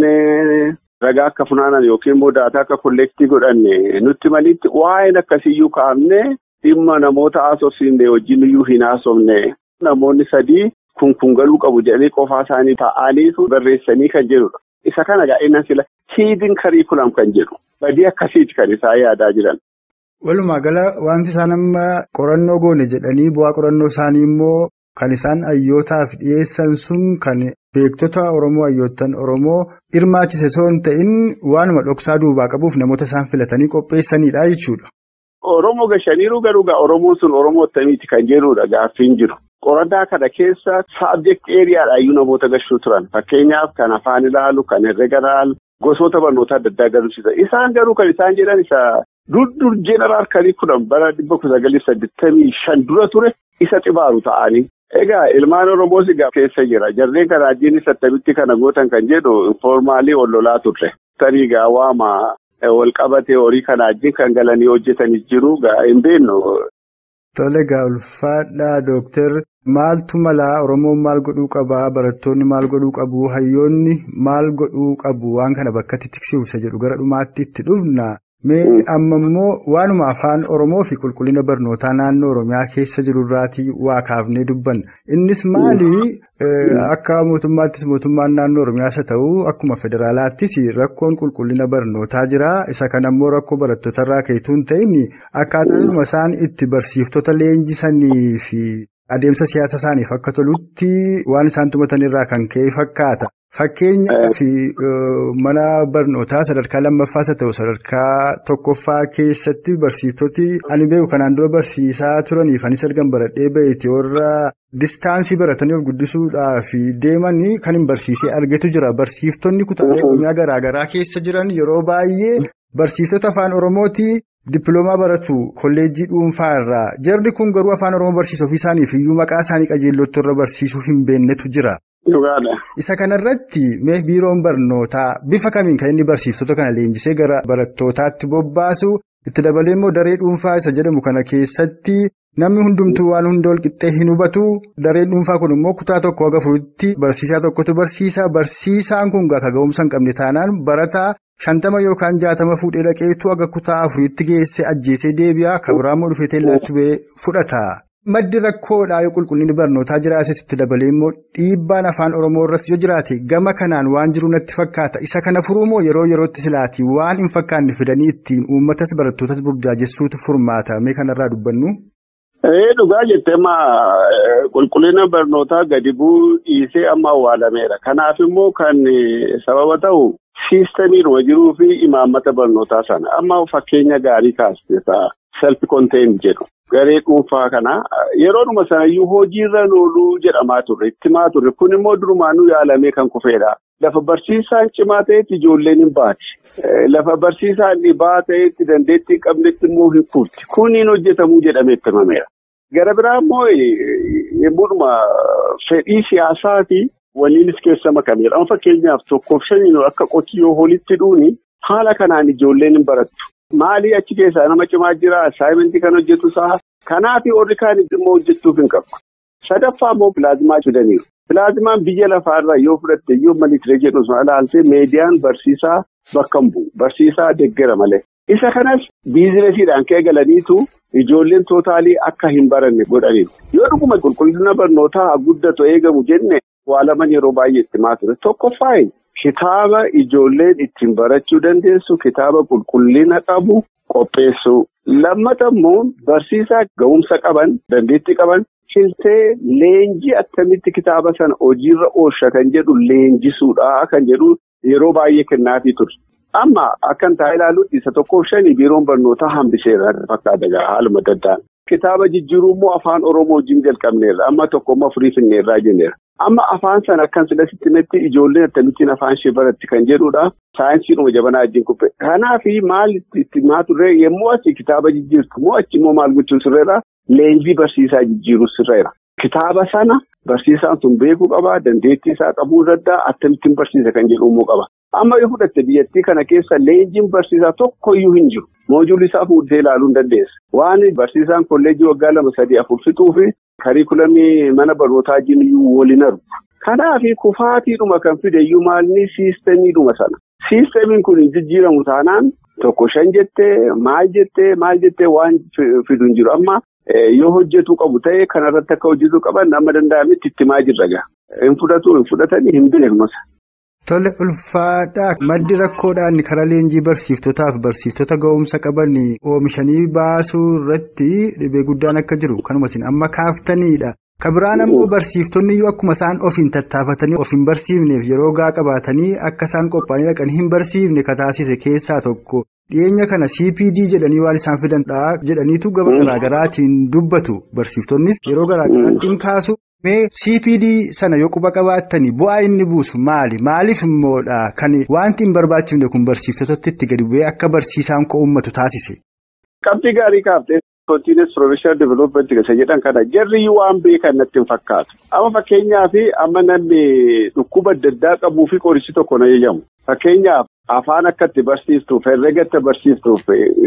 ragaa akka funaanan yookiin immoo daataa akka kolleektii godhan nutti malitti waa'een akkasiyyuu kaa'amne dhimma namoota haasofsiisne wajjin iyyuu hin haasofne namoonni sadii kun kun galuu qabu jedhanii qofaa isaanii taa'aniitu barreessanii kan jedhudha. Isa kana gaa'inaan sila hiidin kariikulam kan jedhu badii akkasiiti kan isaan yaadaa jiran. Walumaa gala wanti isaan amma qorannoo goone jedhanii bu'aa qorannoo isaanii immoo kan isaan hayyootaaf dhiyeessan sun kan beektota Oromoo hayyoottan Oromoo hirmaachise osoo hin ta'in waanuma dhoksaa duubaa qabuuf namoota isaan filatanii qopheessanidha jechuudha. Oromoo gashaniiru garuu Oromoon sun Oromoo akkamiiti kan jedhudha gaaffiin jiru. Qorannaa kana keessa saabjekt eeriyaadhaayyuu namoota gashuu turan fakkeenyaaf kan afaan ilaalu kan herrega ilaalu gosoota barnoota adda addaa agarsiisa isaan garuu kan isaan jedhan isa. Durdur jeenaraal kariikulam bara dhibba kudha sagalii saddeettamii shan dura ture isa xibaaru ta'anii. Egaa ilmaan Oromoos egaa keessa jira. Jarreen kana ajjiin attamitti kana gootan kan jedhu informaalii ol lolaa turre. Tarii egaa waama wal qabatee horii kana ajjiin kan galanii hojjetanis jiru hin beeknu. Tole egaa ulfaadhaa dooktar maaltu malaa Oromoon maal godhuu qabaa barattoonni maal godhuu qabu hayyoonni maal godhuu qabu waan kana bakkatti tiksiisa jedhu gara dhumaatti itti dhufna. Mee amma immoo waanuma afaan Oromoo fi qulqullina barnootaa naannoo Oromiyaa keessa jiru irraatii waa kaafnee dubbanna. Innis maali akka mootummaattis mootummaan naannoo Oromiyaas haa ta'u akkuma federaalaattis rakkoon qulqullina barnootaa jira. Isa kana immoo rakkoo barattoota irraa ka'eetu hin ta'in akkaataa isaan itti barsiiftota leenjisanii fi adeemsa siyaasa isaaniif akka tolutti waan isaan tumatan irraa kan ka'e fakkaata. Fakkeenyaaf mana barnootaa sadarkaa lammaffaa haa ta'u sadarkaa tokkoffaa keessatti barsiiftoti ani beeku kanaan dura barsiisaa turaniif anis ergan baradhee baheeti warra distaansii baratanii of guddisuudhaaf deemanii kan hin barsiisee argetu jira. Barsiiftonni kutaalee qonnaa garaagaraa keessa jiran yeroo baay'ee barsiiftota afaan Oromooti. Dippiloomaa baratu kolleejjii dhuunfaa irraa jarri kun garuu afaan Oromoo barsiisuu ofii isaaniif iyyuu maqaa isaanii qajeellotti irra barsiisuu hin beeknetu jira. Isa kanarratti mee biiroon barnootaa bifa kamiin kan inni barsiiftota kana leenjisee gara barattootaatti bobbaasu itti dabalee immoo daree dhuunfaa isa jedhamu kana keessatti namni hundumtuu waan hunda walqixxee hin hubatu dareen dhuunfaa kun immoo kutaa tokko haga furuutti barsiisaa tokkotu barsiisa barsiisaan kun gaafa ga'umsa hin qabne taanaan barataa shantama yookaan jaatama fuudhee dhaqeetu aga kutaa afuriitti geesse ajjeesee deebi'a kabiraammoo dhufee teellaatti ba'ee fudhata. Maddi rakkoodhaa yoo qulqullinni barnootaa jiraatee dabalee immoo dhiibbaan afaan oromoo irras yoo jiraate gama kanaan waan jiru natti fakkaata isa kana furuumoo yeroo yerootti silaati waan hin fakkaanne fidanii ittiin uummatas barattootas burjaajessuutu furmaata mee kanarraa dubbannu. Dhugaa jettee amma qulqullina barnootaa gadi bu'uu dhiisee amma awwaalameera. Kanaaf immoo kan sababa ta'u siistamiidhuma jiruu fi imaammata barnootaa sana amma fakkeenya gaarii kaastee self contained jedhu. Garee dhuunfaa kana yeroodhuma sanayyuu hojiirra ooluu jedhamaa turre itti himaa turre kun immoo durumaanuu yaalamee kan kufeedha. Lafa barsiisaan cimaa ta'etti ijoolleen hin baati. Lafa barsiisaan dhibaa ta'etti dandeettii hin qabnetti immoo hin furti. Kuniin hojjetamuu jedhamee itti himameera. Gara biraa immoo yemmuudhuma fedhii siyaasaati waliinis keessa makameera. Amma fakkeenyaaf tokkoof shaniin akka qotiyyoo holitti dhuuni haala kanaan ijoolleen hin barattu. Maalii achi keessaa nama cimaa jira assaayimentii kan hojjetu isaa kanaaf warri kaan immoo hojjechuuf hin qabu. Sadaffaa immoo pilaazmaa fidaniiru. Pilaazmaan biyya lafaarraa yoo fudhatte yoo malitiree jedhu sun ilaaltee meediyaan barsiisaa bakka hin bu'u. Barsiisaa deeggara malee. Isa kanas biizinesiidhaan ka'ee galaniitu ijoolleen tootaalii akka hin baranne godhaniiru. Yoo dhuguma qulqullina barnootaa guddatu eegamu jenne waa laman yeroo baay'ee itti himaa ture. Tokkoffaa kitaaba ijoolleen ittiin barachuu dandeessu kitaaba qulqullina qabu qopheessu. Lammata immoo barsiisaa ga'umsa qaban dandeettii qaban. Filtee leenjii akkamitti kitaaba sana hojiirra oolcha kan jedhu leenjisuudha kan jedhu yeroo baay'ee kennaafii ture. Amma akkan taa'ee ilaalutti isa tokkoof shanii biiroon barnootaa hambiseera fakkaata haaluma daddaan. Kitaaba jijjiiruu immoo afaan Oromoo wajjin jalqabneerra amma tokko amma furii finneerraa jenneera. Amma afaan sana akkan sidasitti netti ijoolleen akkamittiin afaan ishee baratti kan jedhudha. Saayinsiidhuma jabanaa wajjin kubbee. Kanaaf maal itti himaa turre yommuu achi kitaaba jijjiirtu immoo achi immoo maal gochuun sirreera? Leenjii barsiisaa jijjiiruu sirreera. Kitaaba sana barsiisaan sun beekuu qaba. Dandeettii isaa qabuu danda'a. Akkamittiin barsiisa kan jedhu immoo qaba. Amma yoo fudhatte biyyattii kana keessa leenjiin barsiisaa tokkoyyuu hin jiru. Moojuulli isaa fuudhee ilaaluu hin dandeessa. Waan barsiisaan kolleejjii waggaa lama sadii afur fixuu fi kariikulamii mana barnootaa jiru waliin argu. Kanaaf kufaatiidhuma kan fideyyuu maalni siistamiidhuma sana. Siistamiin kun jijjiiramu taanaan tokko shan jettee maal jettee maal jettee waan fidu hin jiru. Amma yoo hojjetuu qabu ta'e kanarratti akka hojjetuu qaban amma danda'ametti itti himaa jirra gaa. Hin fudhatu hin fudhatanii hin beeknusa. Tole ulfaadhaa maddi rakkoodhaan karaa leenjii barsiiftotaaf barsiiftota ga'umsa qaban oomishanii baasuu irratti dhibee guddaan akka jiru kanuma isin amma kaaftaniidha. Kabiraan ammoo barsiiftonni yoo akkuma isaan ofiin tattaafatanii of hin barsiifneef yeroo gaa qabaatanii akka isaan qophaa'anii dhaqanii hin barsiifne kataasise keessaa tokko dhiyeenya kana CPD jedhanii waan isaan fidandha jedhaniitu gaba garaagaraatiin dubbatu barsiiftonnis yeroo garaagaraatti kaasu. Mee CPD sana yoo quba qabaattanii bu'aa inni buusu maali? Maaliif immoodha kan wanti hin barbaachifne kun barsiiftotatti itti gadi bu'ee akka barsiisaan koo uummatu taasise? Qabxii gaarii kaaftee kontiinees profeshinal development isa jedhan kana jarri waan beekan natti hin fakkaatu. Amma fakkeenyaaf amma namni dhukkuba adda addaa qabuu fi qorichi tokko na eeyyamu. Fakkeenyaaf afaan akka itti barsiistuuf, herrega akka barsiistuuf,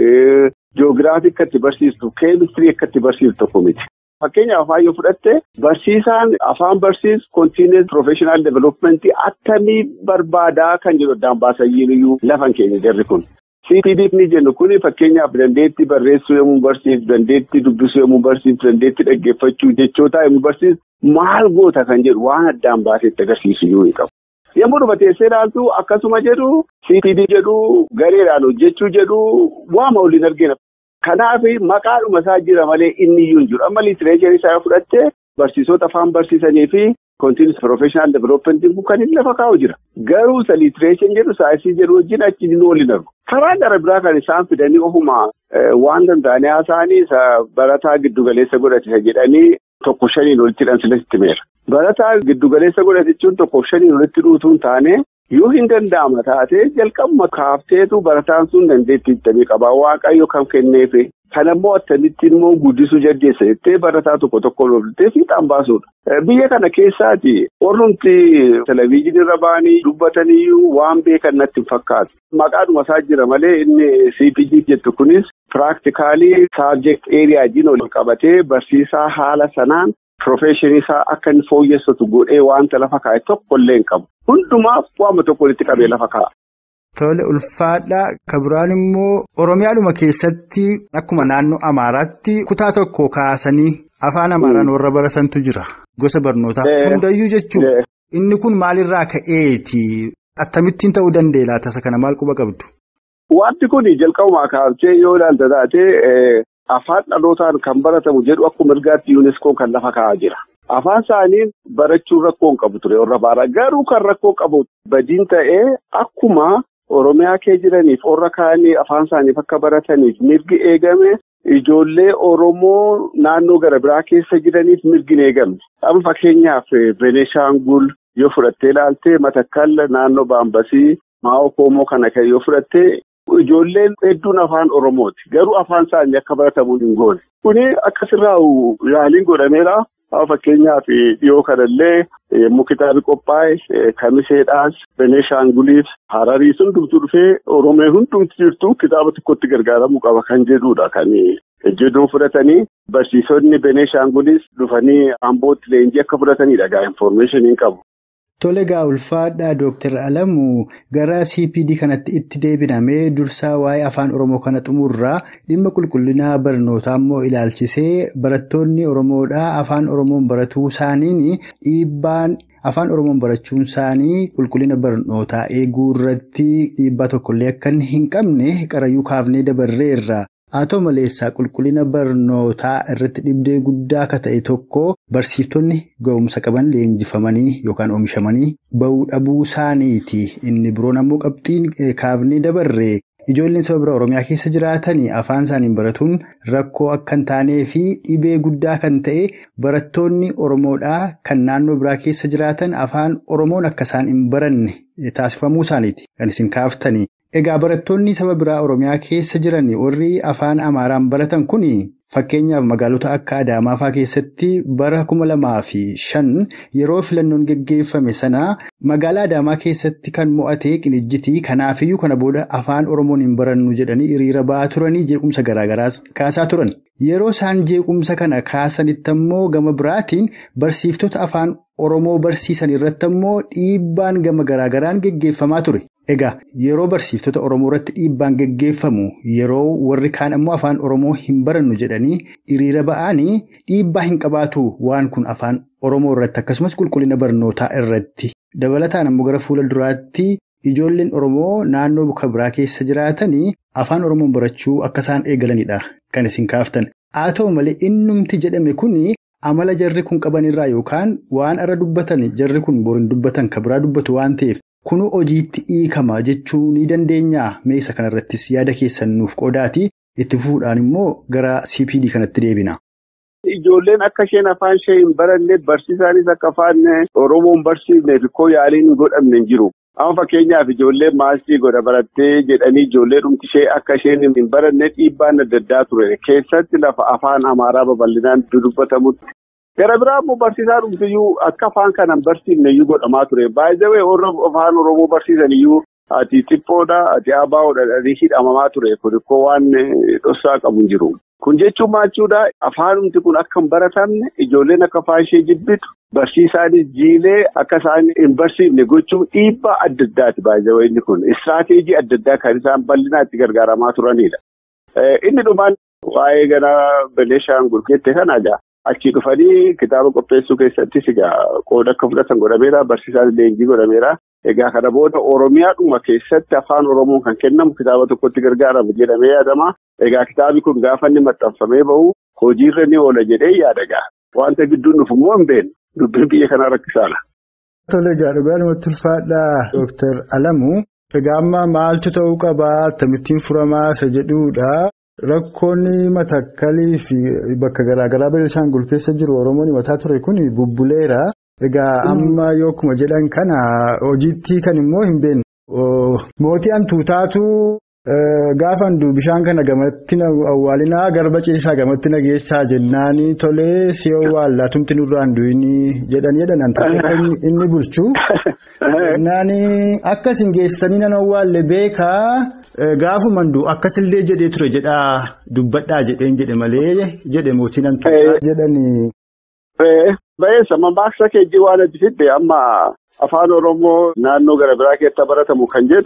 joogiraafii akka itti barsiistuuf, keemistirii akka itti barsiistu tokko miti. Fakkeenyaaf afaan yoo fudhatte barsiisaan afaan barsiisu kontiinees profeshinal developmentii attamii barbaadaa kan jedhu addaan baasayyiiniyyuu lafan keenya jarri kun. CPD ni jennu kuni fakkeenyaaf dandeettii barreessuu yommuu barsiisu, dandeettii dubbisuu yommuu barsiisu, dandeettii dhaggeeffachuu jechootaa yommuu barsiisu maal goota kan jedhu waan addaan baasetti agarsiisu iyyuu hin qabu. Yommuu dhufateessee ilaaltu akkasuma jedhu CPD jedhu gareedhaan hojjechuu jedhu waama waliin argina. Kanaaf maqaadhuma isaa jira malee inni iyyuu hin jiru. Amma liitireecharii isaa fudhattee barsiisota afaan barsiisanii fi kontiinis profeshinal developmentiin kun kan inni lafa kaa'u jira. Garuu isa liitireeshin jedhu saayinsii jedhu wajjin achi inni waliin argu. Karaa gara biraa kan isaan fidanii ofuma waan danda'anii haasa'anii isa barataa giddugaleessa godhatisa jedhanii tokko shaniin walitti hidhan silatti meera. Barataa giddugaleessa godhatichuun tokko shaniin walitti dhuutuun taane. Yoo hin danda'ama taate jalqabuma kaafteetu barataan sun dandeettii ittamii qabaa waaqayyo kan kenneefi kan ammoo attamitti immoo guddisuu jaddeessa jettee barataa tokko tokko loltee fiixaan baasuudha. Biyya kana keessaati warrumti televezyiinii irra ba'anii dubbataniyyuu waan beekan natti hin fakkaatu. Maqaadhuma isaa jira malee inni CPD jettu kunis piraaktikaalii saabjekt eeriyaa jiin ol qabatee barsiisaa haala sanaan. Profeeshinii isaa akka inni fooyyessatu godhee wanta lafa kaa'e tokko illee hin qabu. Hundumaaf waama tokko walitti qabee lafa kaa'a. Tole ulfaadhaa kabiraan immoo Oromiyaadhuma keessatti akkuma naannoo Amaaraatti kutaa tokko kaasanii afaan Amaaraan warra baratantu jira. Gosa barnootaa hundayyuu jechuudha. Inni kun maalirraa ka'eeti? Akkamittiin ta'uu danda'e laata isa kana maal quba qabdu? Wanti kun jalqabumaa kaasee yoo ilaalta taate afaan dhalootaan kan baratamu jedhu akkuma mirgaatti yuuneskoon kan lafa kaa'aa jira. Afaan isaanii barachuun rakkoo hin qabu ture warra baaraa garuu kan rakkoo qabu badiin ta'ee akkuma Oromiyaa kee jiraniif warra kaanii afaan isaaniif akka barataniif mirgi eegame ijoollee Oromoo naannoo gara biraa keessa jiraniif mirgi hin eegamne. Amma fakkeenyaaf Beneeshaangul yoo fudhattee ilaaltee Matakkal naannoo Baambasii Maa'oo Koomoo kana kan yoo fudhattee ijoolleen hedduun afaan Oromooti. Garuu afaan isaanii akka baratamu hin goone. Kuni akkasirraa yaaliin godhameera. Fakkeenyaaf dhiyoo kanallee yommuu kitaabi qophaa'e kamiseedhaas Beneeshaanguliif Hararii hundumtu dhufee Oromee hundumti jirtu kitaaba tokkotti gargaaramuu qaba kan jedhudha kan jedhuu fudhatanii barsiisonni Beneeshaangulis dhufanii Ambootti leenjii akka fudhatanidha gaa infoormeeshiniin qabu. Tole egaa ulfaadhaa Dooktar Alamuu gara CPD kanatti itti deebinamee dursaa waa'ee afaan Oromoo kana xumurraa dhimma qulqullinaa barnootaa immoo ilaalchisee barattoonni Oromoodhaa afaan Oromoon baratuu isaaniin dhiibbaan afaan Oromoon barachuun isaanii qulqullina barnootaa eeguu irratti dhiibbaa tokkollee akka hin qabne qarayyuu kaafnee dabarreerra. Haa ta'u maleessaa qulqullina barnootaa irratti dhibdee guddaa akka ta'e tokko barsiiftonni ga'umsa qaban leenjifamanii yookaan oomishamanii bahuu dhabuu isaaniiti. Inni biroon ammoo qabxiin kaafnee dabarree ijoolleen saba biraa Oromiyaa keessa jiraatanii afaan isaaniin baratuun rakkoo akka hin taanee fi dhibee guddaa kan ta'e barattoonni Oromoodhaa kan naannoo biraa keessa jiraatan afaan Oromoon akka isaan hin baranne taasifamuu isaaniiti kan isin kaaftanii. Egaa barattoonni saba biraa Oromiyaa keessa jiran warri afaan Amaaraan baratan kun fakkeenyaaf magaalota akka Adaamaa fa'aa keessatti bara kuma lamaa fi shan yeroo filannoon geggeeffame sana magaalaa Adaamaa keessatti kan mo'ate qinijjitii kanaafiyyuu kana booda afaan Oromoon hin barannu jedhanii hiriira ba'aa turanii jeequmsa garaagaraas kaasaa turan. Yeroo isaan jeequmsa kana kaasanitti ammoo gama biraatiin barsiiftota afaan Oromoo barsiisan irratti ammoo dhiibbaan gama garaagaraan geggeeffamaa ture. Egaa yeroo barsiiftota Oromoo irratti dhiibbaan geggeeffamu yeroo warri kaan ammoo afaan Oromoo hin barannu jedhanii hiriira ba'anii dhiibbaa hin qabaatu waan kun afaan Oromoo irratti akkasumas qulqullina barnootaa irratti dabalataan ammoo gara fuula duraatti ijoolleen Oromoo naannoo buka biraa keessa jiraatanii afaan Oromoon barachuu akka isaan eegalanidha kan isin kaaftan. Haa ta'u malee innumti jedhame kuni amala jarri kun qabanirraa yookaan waan irra dubbatan jarri kun boriin dubbatan kan biraa dubbatu waan ta'eef. Kunu hojiitti hiikama jechuu ni dandeenyaa meeshaa kanarrattis yaada keessan nuuf qoodaati itti fufuudhaan immoo gara CPD kanatti deebina. Ijoolleen akka isheen afaan ishee hin baranne barsiisaanis akka afaan Oromoon barsiifneef koo yaaliin hin godhamne hin jiru. Amma fakkeenyaaf ijoolleen maasii godha barattee jedhanii ijoollee dhumti ishee akka isheen hin baranne dhiibbaan adda addaa ture. Keessatti lafa afaan Amaaraa babal'inaan dubbatamutti. Gara biraa immoo barsiisaa dhumtiyyuu akka afaan kanaan barsiifne iyyuu godhamaa ture. Baay'ee warra afaan Oromoo barsiisan iyyuu ati xiphoodha ati abaawoodha hidhamamaa ture. Kun ikkoo waan dhoksaa qabu hin jiru. Kun jechuun maachuudha afaanumti kun akka hin baratamne ijoolleen akka afaan ishee jibbitu barsiisaanis jiilee akka isaan hin barsiifne gochuun dhiibbaa adda addaati baay'ee inni kun istiraateejii adda addaa kan isaan bal'inaa itti gargaaramaa turanidha. Inni dhumaan waa'ee gara Beneeshaangul jette kana egaa. Achii dhufanii kitaaba qopheessuu keessattis egaa qooda akka fudhatan godhameera barsiisaan leenjii godhameera. Egaa kana booda Oromiyaadhuma keessatti afaan Oromoon kan kennamu kitaaba tokkotti gargaaramu jedhamee yaadama. Egaa kitaabi kun gaafa inni maxxanfamee bahu hojiirra ni oola jedhee yaada egaa. Wanta gidduun dhufu immoo hin beeknu. Dubbiin biyya kanaa rakkisaadha. Tole egaa dhugaadhumatti ulfaadhaa Dooktar Alamuu. Egaa amma maaltu ta'uu qabaa? Akkamittiin furamaa isa jedhuudha. Rakkoonni matakkalii fi bakka garaagaraa Benishaangul keessa jiru Oromoon himataa ture kun bubbuleera. Egaa amma yookuma jedhan kana hojiitti kan immoo hin beeknu. Mootii hantuutaatu gaafa handuu bishaan kana gamatti awwaalinaa garba ciisaa gamatti nageessaa jennaanii tolee si awwaallatumti nurraa handuunii jedhan jedhan hantuutota inni bulchu. Naani akkas hin geessanii nan awwaalle beekaa gaafuma handuu akkasillee jedhee ture jedhaa dubbadhaa jedheen jedhe malee jedhe mootiin hantuutaa jedhanii. Baay'eessa mammaaksa keejjii waan adda fidde amma afaan Oromoo naannoo gara biraa keessatti baratamu kan jedhu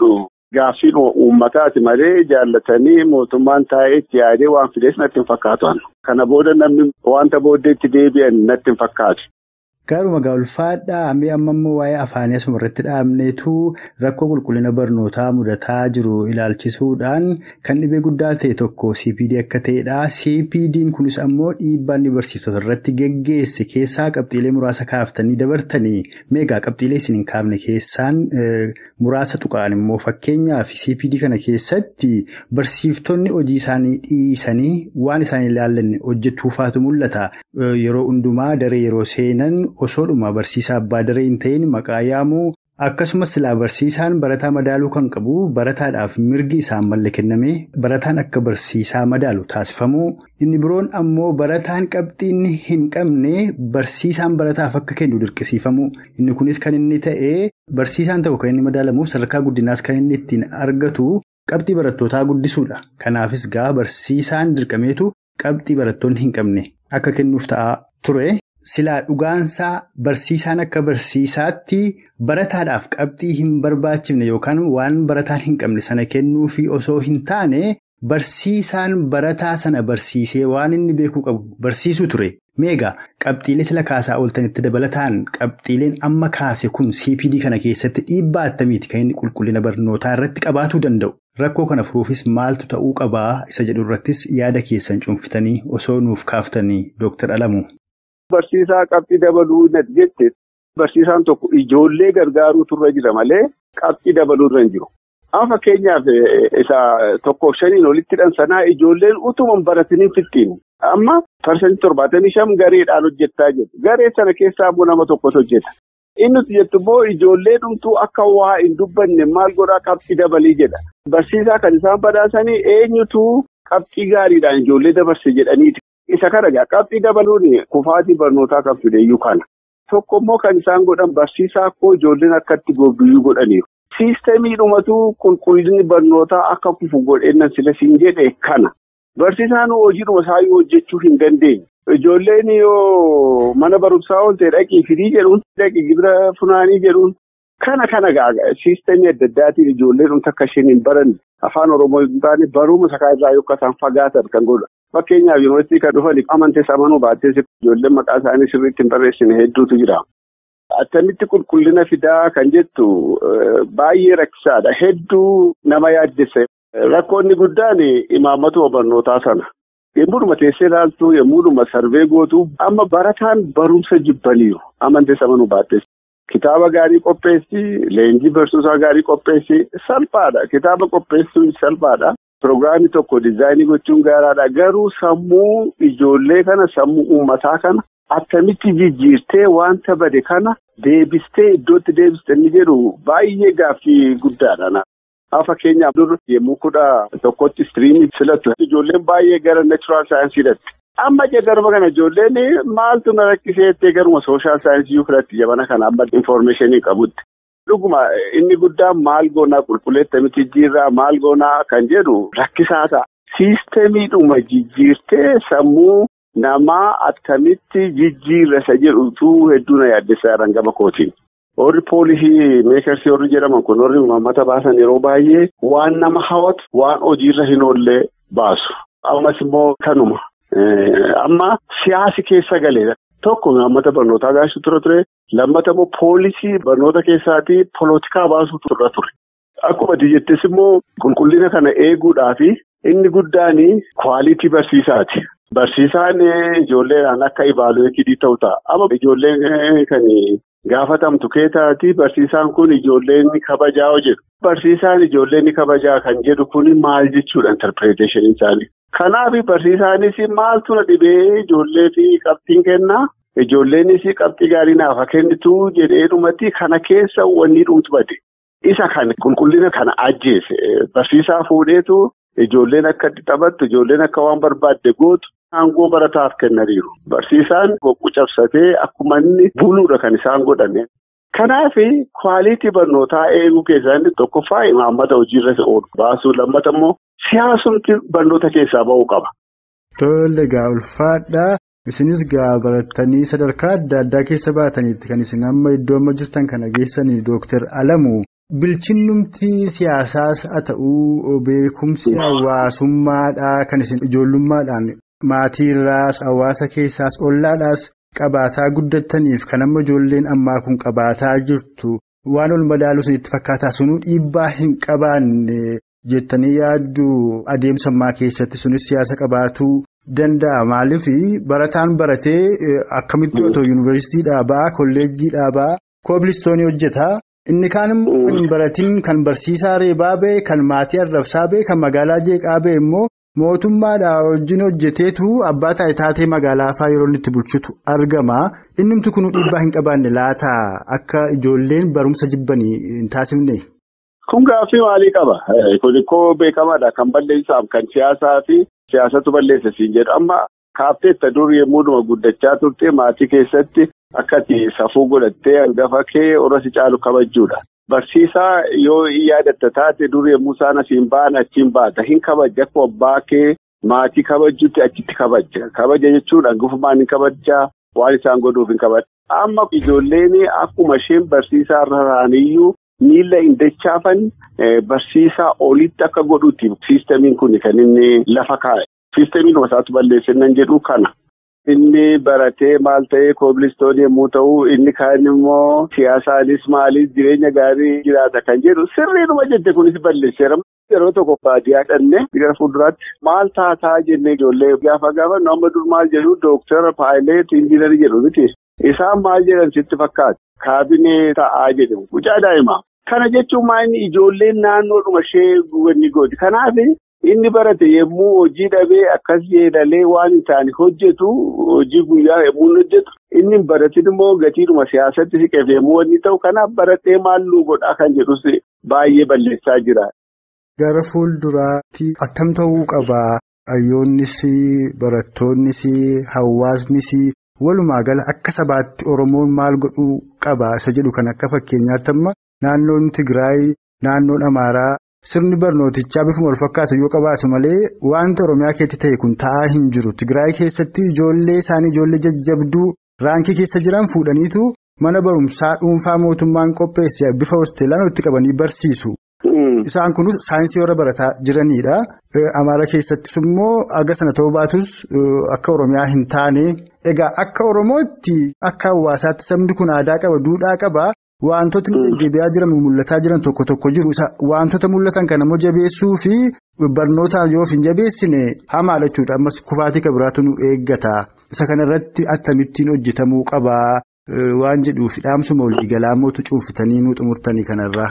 gaaffiin uummataati malee jaallatanii mootummaan taa'ee itti yaadee waan fidees natti hin fakkaatu. Kana booda namni wanta booddeetti deebi'an natti hin fakkaatu. Gaaruma gaa'ulfaadhaa mee amma immoo waa'ee afaanii asuma irratti dhaabneetu rakkoo qulqullina barnootaa mudataa jiru ilaalchisuudhaan kan dhibee guddaa ta'e tokko CPD akka ta'edha. CPD'n kunis ammoo dhiibbaa inni barsiiftota irratti geggeesse keessaa qabxiilee muraasa kaaftanii dabartanii meegaa qabxiilee isin hin kaafne keessaan muraasa tuqaan immoo fakkeenyaaf CPD kana keessatti barsiiftonni hojii isaanii dhiisanii waan isaan ilaallanne hojjetuufaatu mul'ata. Yeroo hundumaa daree yeroo seenan. osoodhuma barsiisaa abbaa daree hin ta'in maqaa yaamuu akkasumas silaa barsiisaan barataa madaaluu kan qabu barataadhaaf mirgi isaan malle kenname barataan akka barsiisaa madaalu taasifamuu inni biroon ammoo barataan qabxiinni hin qabne barsiisaan barataaf akka kennu dirqisiifamuu inni kunis kan inni ta'e barsiisaan ta'u kan inni madaalamuuf sadarkaa guddinaas kan inni ittiin argatu qabxii barattootaa guddisuudha kanaafis gaa barsiisaan dirqameetu qabxii barattoonni hin qabne akka kennuuf ta'aa ture. Silaa dhugaansaa barsiisaan akka barsiisaatti barataadhaaf qabxii hin barbaachifne yookaan waan barataan hin qabne sana kennuufi osoo hin taane barsiisaan barataa sana barsiisee waan inni beekuu qabu barsiisuu ture. Meegaa qabxiilee sila kaasaa ooltanitti dabalataan qabxiileen amma kaase kun CPD kana keessatti dhiibbaa attamiiti kan inni qulqullina barnootaa irratti qabaatuu danda'u. Rakkoo kana furuufis maaltu ta'uu qabaa isa jedhu irrattis yaada keessan cuunfitanii osoo nuuf kaaftanii Dooktar Alamuu. Barsiisaa qabxii dabaluu natti jette barsiisaan tokko ijoollee gargaaruutu irra jira malee qabxii dabaluu irra hin jiru. Amma fakkeenyaaf isa tokkoof shaniin olitti sanaa ijoolleen utuma baratanii fixxiin amma parsantii torbaatamii shan gareedhaan hojjechaa jiru. Garee sana keessaa immoo nama tokkotu hojjeta. Inni jettu immoo ijoollee dhumtuu akka waa hin dubbanne maal godhaa qabxii dabalii jedha. Barsiisaa kan isaan badhaasanii eenyutu qabxii gaariidhaan ijoollee dabarse jedhaniiti. Isa kana egaa qabxii dabaluun kufaatii barnootaa kan fideeyyuu kana. Tokko immoo kan isaan godhan barsiisaa akkoo ijoolleen akkatti gobbiyyuu godhaniiru. Siistemii dhumatu qulqullinni barnootaa akka kufu godheennan sila siin jedhe kana. Barsiisaan hojiidhuma isaayyuu hojjechuu hin dandeenye. Ijoolleen yoo mana barumsaa oolte dhaqii firii jedhuun dhaqii gibira funaanii jedhuun kana kana ga'a siistemii adda addaatiin ijoolleen dhumta akka isheen hin baranne afaan oromoo hin taane barumsa sakaa irraa yoo isaan fagaatan kan godha. Fakkeenyaaf yuunivarsiitii kan dhufan amantees amanuu baattees ijoolleen maqaa isaanii sirriitti hin barreessine hedduutu jira. Attamitti qulqullina fidaa kan jettu baay'ee rakkisaadha. Hedduu nama yaaddessa. Rakkoonni guddaan imaammata barnootaa sana. Yemmuu teessee ilaaltu yemmuu sarvee gootu amma barataan barumsa jibbaniiru amantees amanuu baattees. Kitaaba gaarii qopheessi, leenjii barsiisaa gaarii qopheessi salphaadha. Kitaaba qopheessuun salphaadha. Pirogiraamii tokko diizaayinii gochuun gaaraadha. Garuu sammuu ijoollee kana sammuu uummataa kana akkamitti jijjiirtee wanta bade kana deebistee iddootti deebiste inni jedhu baay'ee gaaffii guddaadha. Fakkeenyaaf dur yemmuu kudha tokkotti istiriimii filatu ijoolleen baay'ee gara neechuraal saayinsii filatti. Amma garuma kana ijoolleen maaltu na rakkiseettee garuma sooshaal saayinsii filatti jabana kana amma infoormeeshinii qabutti. Dhuguma inni guddaan maal goonaa qulqulleeffamti jijjiirraa maal goonaa kan jedhu rakkisaa ta'a. Siistemiidhuma jijjiirtee sammuu namaa akkamitti jijjiirra isa jedhutu hedduu na yaaddessaa jiran gama kootiin. Warri poolisii meekarsii warri jedhaman kun warri uummata baasan yeroo baay'ee waan nama hawwatu waan hojiirra hin oollee baasu. Ammas immoo kanuma. Amma siyaasi keessa galee tokko uummata barnootaa gaasuu ture ture. Lammata immoo poolisii barnoota keessaatii polotikaa baasuu turre ture. Akkuma jettis immoo qulqullina kana eeguudhaafi inni guddaan kwaalitii barsiisaati. Barsiisaan ijoolleedhaan akka ibaaluweetii ta'u ta'a. Amma ijoolleen kan gaafatamtu keessaati barsiisaan kun ijoolleen kabajaa hojjetu. Barsiisaan ijoolleen kabajaa kan jedhu kun maal jechuudha interpretation isaanii. Kanaaf barsiisaanis maaltu na dhibee ijoollee fi qabxiin kennaa? Ijoolleenis qabxii gaarii naaf kennitu jedhee dhumatti kana keessa wanni dhumtu bade. Isa kan qulqullina kana ajjeese barsiisaa fuudheetu ijoolleen akka itti taphattu ijoolleen akka waan barbaadde gootu aangoo barataaf kennaniiru. Barsiisaan boqqu cabsatee akkuma inni buluudha kan isaan godhame. Kanaaf kwaalitii barnootaa eeguu keessaa inni tokkoffaa imaammata hojiirra oolu baasuu lammata immoo siyaasumti barnoota keessaa ba'uu qaba. Tole gaa ulfaadhaa. Isinis gaa barattanii sadarkaa adda addaa keessa baatanitti kan isin amma iddoo amma jirtan kana geessanii Dooktar Alamuu bilchinnumti siyaasaas haa ta'uu beekumsi hawaasummaadhaa kan isin ijoollummaadhaan maatiirraas hawaasa keessaas ollaadhaas qabaataa guddataniif kan amma ijoolleen ammaa kun qabaataa jirtu waan ol madaaluu isinitti fakkaataa sunuu dhiibbaa hin qabaanne jettanii yaaddu adeemsa ammaa keessatti sunis siyaasa qabaatuu danda'a maaliif barataan baratee akkamitti otoo yuunivarsiitiidhaa ba'a kolleejjiidhaa ba'a koobilistoonii hojjeta. Inni kaan immoo kan hin baratiin kan barsiisaa reebaa ba'e kan maatii arrabsaa ba'e kan magaalaa jeeqaa ba'e immoo mootummaadhaa wajjin hojjeteetu abbaa taatee magaalaa fa'aa yeroo inni itti bulchutu argama. Innimti kun dhiibbaa hin qabaanne laata akka ijoolleen barumsa jibbanii hin taasifne. Kun gaaffii maalii qaba? Kun koo beekamaadha kan balleessaaf kan siyaasaa fi siyaasatu balleessa siin jedhu amma kaafteetta dur yemmuu guddachaa turte maatii keessatti. Akkati safuu godhattee hangafa kee orra si caalu kabajuudha. Barsiisaa yoo yaadatta taate dur yommuu isaan asiin ba'an achiin baata. Hin kabaja akkuma abbaa kee maatii kabajuutti achitti kabaja. Kabaja jechuun hangafummaan hin kabajaa waan isaan godhuuf hin kabajaa. Amma ijoolleen akkuma isheen barsiisaa irra taa'aniyyuu miila hin dachaafan barsiisaa olitti akka godhuuti. Siistamiin kun kan inni lafa kaa'e. Siistamiin isaatu balleessinnan jedhu kana. Inni baratee maal ta'ee koobilistoon yommuu ta'u inni kaan immoo siyaasaanis maaliif jireenya gaarii jiraata kan jedhu sirriidhuma jette kunis balleesseera. Yeroo tokko baadiyyaa dhannee gara fuulduraatti maal taataa jennee ijoollee gaafa gaafa nama dur maal jedhu dooktara paayileet injiinarii jedhu miti. Isaan maal jedhan sitti fakkaata kaabinee ta'aa jedhamu mucaa daa'imaa. Kana jechuun maal ijoolleen naannoodhuma ishee ni gooti. Kanaaf. Inni barate yommuu hojii dhabee akkas jedhalee waan hin taane hojjetu hojii guyyaa yommuu hojjetu inni baratin immoo gatiidhuma siyaasatti siqeef yommuu inni ta'u kanaaf baratee maalluu godhaa kan jedhus baay'ee balleessaa jira. Gara fuulduraatti attam ta'uu qabaa hayyoonnis barattoonnis hawaasnis walumaa gala akka sabaatti Oromoon maal godhuu qaba isa jedhu kan akka fakkeenyaatti amma naannoon Tigraay naannoon Amaaraa. Sirni barnootichaa bifuma wal fakkaatu yoo qabaatu malee wanta Oromiyaa keessatti ta'e kun ta'aa hin jiru. Tigraay keessatti ijoollee isaanii ijoollee jajjabduu raankii keessa jiran fuudhaniitu mana barumsaa dhuunfaa mootummaan qopheesse bifa hosteelaan itti qabanii barsiisu. Isaan kunis saayinsii warra barataa jiranidha. Amaara keessattis immoo aga sana ta'uu baatus akka Oromiyaa hin taane. Egaa akka Oromootti akka hawaasaatti sabni kun aadaa qaba duudhaa qaba. Wantootni jajjabeeyaa jiran mul'ataa jiran tokko tokko jiru. Wantoota mul'atan kana immoo jabeessuu fi barnootaan yoo hin jabeessine hamaadha jechuudha. Ammas kufaatii kan biraatu nu eeggata. Isa kanarratti akkamittiin hojjetamuu qabaa waan jedhuuf dhaamsuma waliigalaa mootu cuunfitanii nu xumurtanii kanarraa.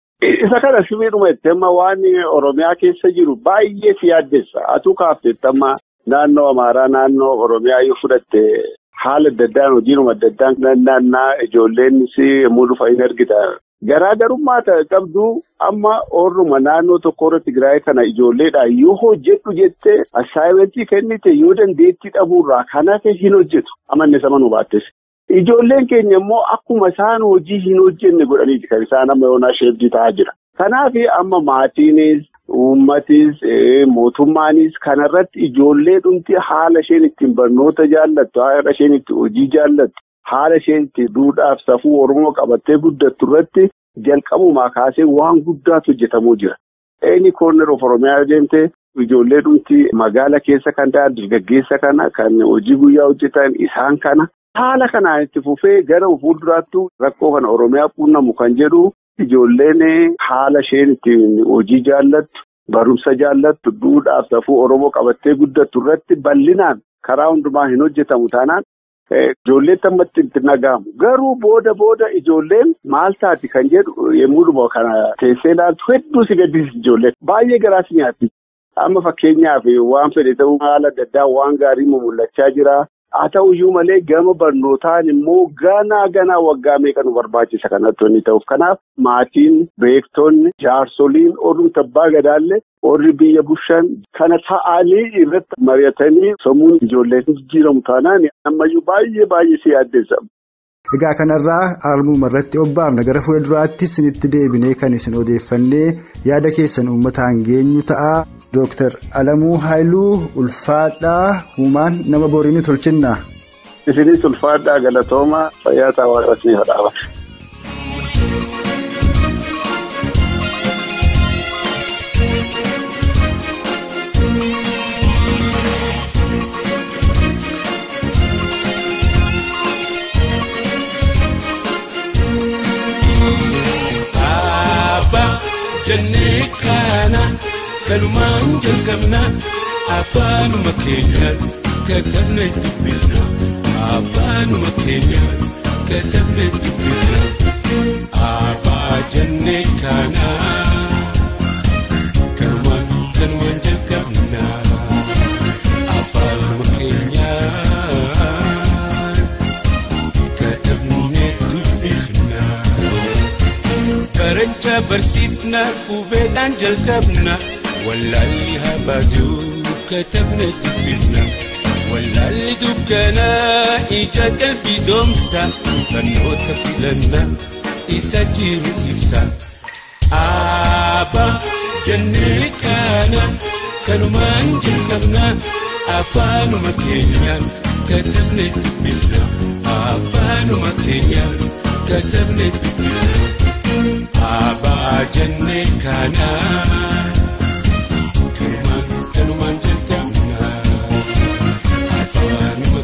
Isa kana sibiiluma itti amma waan Oromiyaa keessa jiru baay'ee si yaaddessa. Atuu kaafteetti amma naannoo Amaaraa naannoo Oromiyaa yoo fudhatte. Haala adda addaan hojiinuma adda addaan naannaa ijoolleennis yommuu dhufa hin argita. Garaagarummaa qabdu amma oorruma naannoo tokko irratti Tigraay kana ijoolleedhaan yoo hojjetu jettee assaayimentii kennite yoo dandeettii dhabuurraa kan hafe hin hojjetu. Amanne sama nu baattes. Ijoolleen keenya immoo akkuma isaan hojii hin hojjenne godhaniiti kan isaan amma yoonaa sheebdii ta'aa jira. Kanaaf amma maatiinis. Uummatis mootummaanis kanarratti ijoollee dhumti haala isheen ittiin barnoota jaallattu haala isheen itti hojii jaallattu haala isheen itti duudhaaf safuu Oromoo qabattee guddattu irratti jalqabumaa kaasee waan guddaatu hojjetamuu jira. Inni koorner of Oromiyaa deemtee ijoollee dhumti magaala keessa kan ta'an dargaggeessa kana kan hojii guyyaa hojjetan isaan kana haala kanaan itti fufee gara fuulduraattu rakkoo kana Oromiyaa quunnamu kan jedhu. Ijoolleen haala isheen ittiin hojii jaallattu barumsa jaallattu duudhaaf safuu Oromoo qabattee guddattu irratti bal'inaan karaa hundumaa hin hojjetamu taanaan ijoolleen tammatti itti nagahamu. Garuu booda booda ijoolleen maal taati kan jedhu yommuu kana teessee ilaaltu hedduu si gaddisiisa ijoolleen baay'ee garaas nyaatti. Amma fakkeenyaaf waan fedhe ta'uu haala adda addaa waan gaarii mul'achaa jira. Haa ta'uyyuu malee gama barnootaan immoo ganaa ganaa waggaa meeqa nu barbaachisa kanatti inni ta'uuf kanaaf maatiin beektonni jaarsoliin ormi tabbaa gadaallee warri biyya bushaan kana ta'anii irratti mari'atanii sammuun ijoollee jijjiiramu taanaan ammayyuu baay'ee baay'ee si yaaddeessa. Egaa kanarraa haaluma irratti obbaafna gara fuulduraatti isinitti deebinee kan isin odeeffannee yaada keessan uummataan geenyu ta'a. Dooktar Alamuu Haayiluu Ulfaadhaa Humaan nama boriin tolchinnaa. Isinis ulfaadhaa galatooma fayyaa ta'aa waaqasni hodhaafate. kanumaan jalqabna afaanuma keenyaan katabne dubbifna afaanuma keenyaan katabne dubbifna abaa jennee kanaa kanumaan kanumaan jalqabna afaanuma keenyaan katabne dubbifna. Barancha barsiifna qubeedhaan jalqabna wallaalli habaajuu katabna dubbifna wallaalli dukkana ija qalbii doomsa barnoota filanna isa jiru ibsa abbaa jennee kana kanumaan jalqabna afaanuma keenyaan katabne dubbifna afaanuma keenyaan katabne dubbifna. Abaa jennee kana kanumaan kanumaan jalqabna afaanuma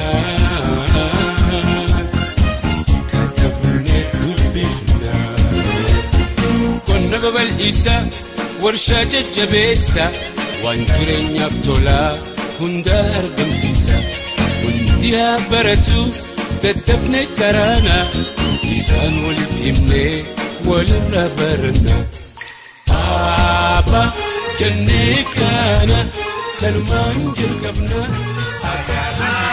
keenyaan katabnee dubbifna. Qonna babal'isa warshaa jajjabeessa waan jireenyaaf tolaa hunda argamsiisa hundi haa baratu daddafne karaana isaan waliif himnee. walirra baranna Abba jennee kana kanumaan jalqabna.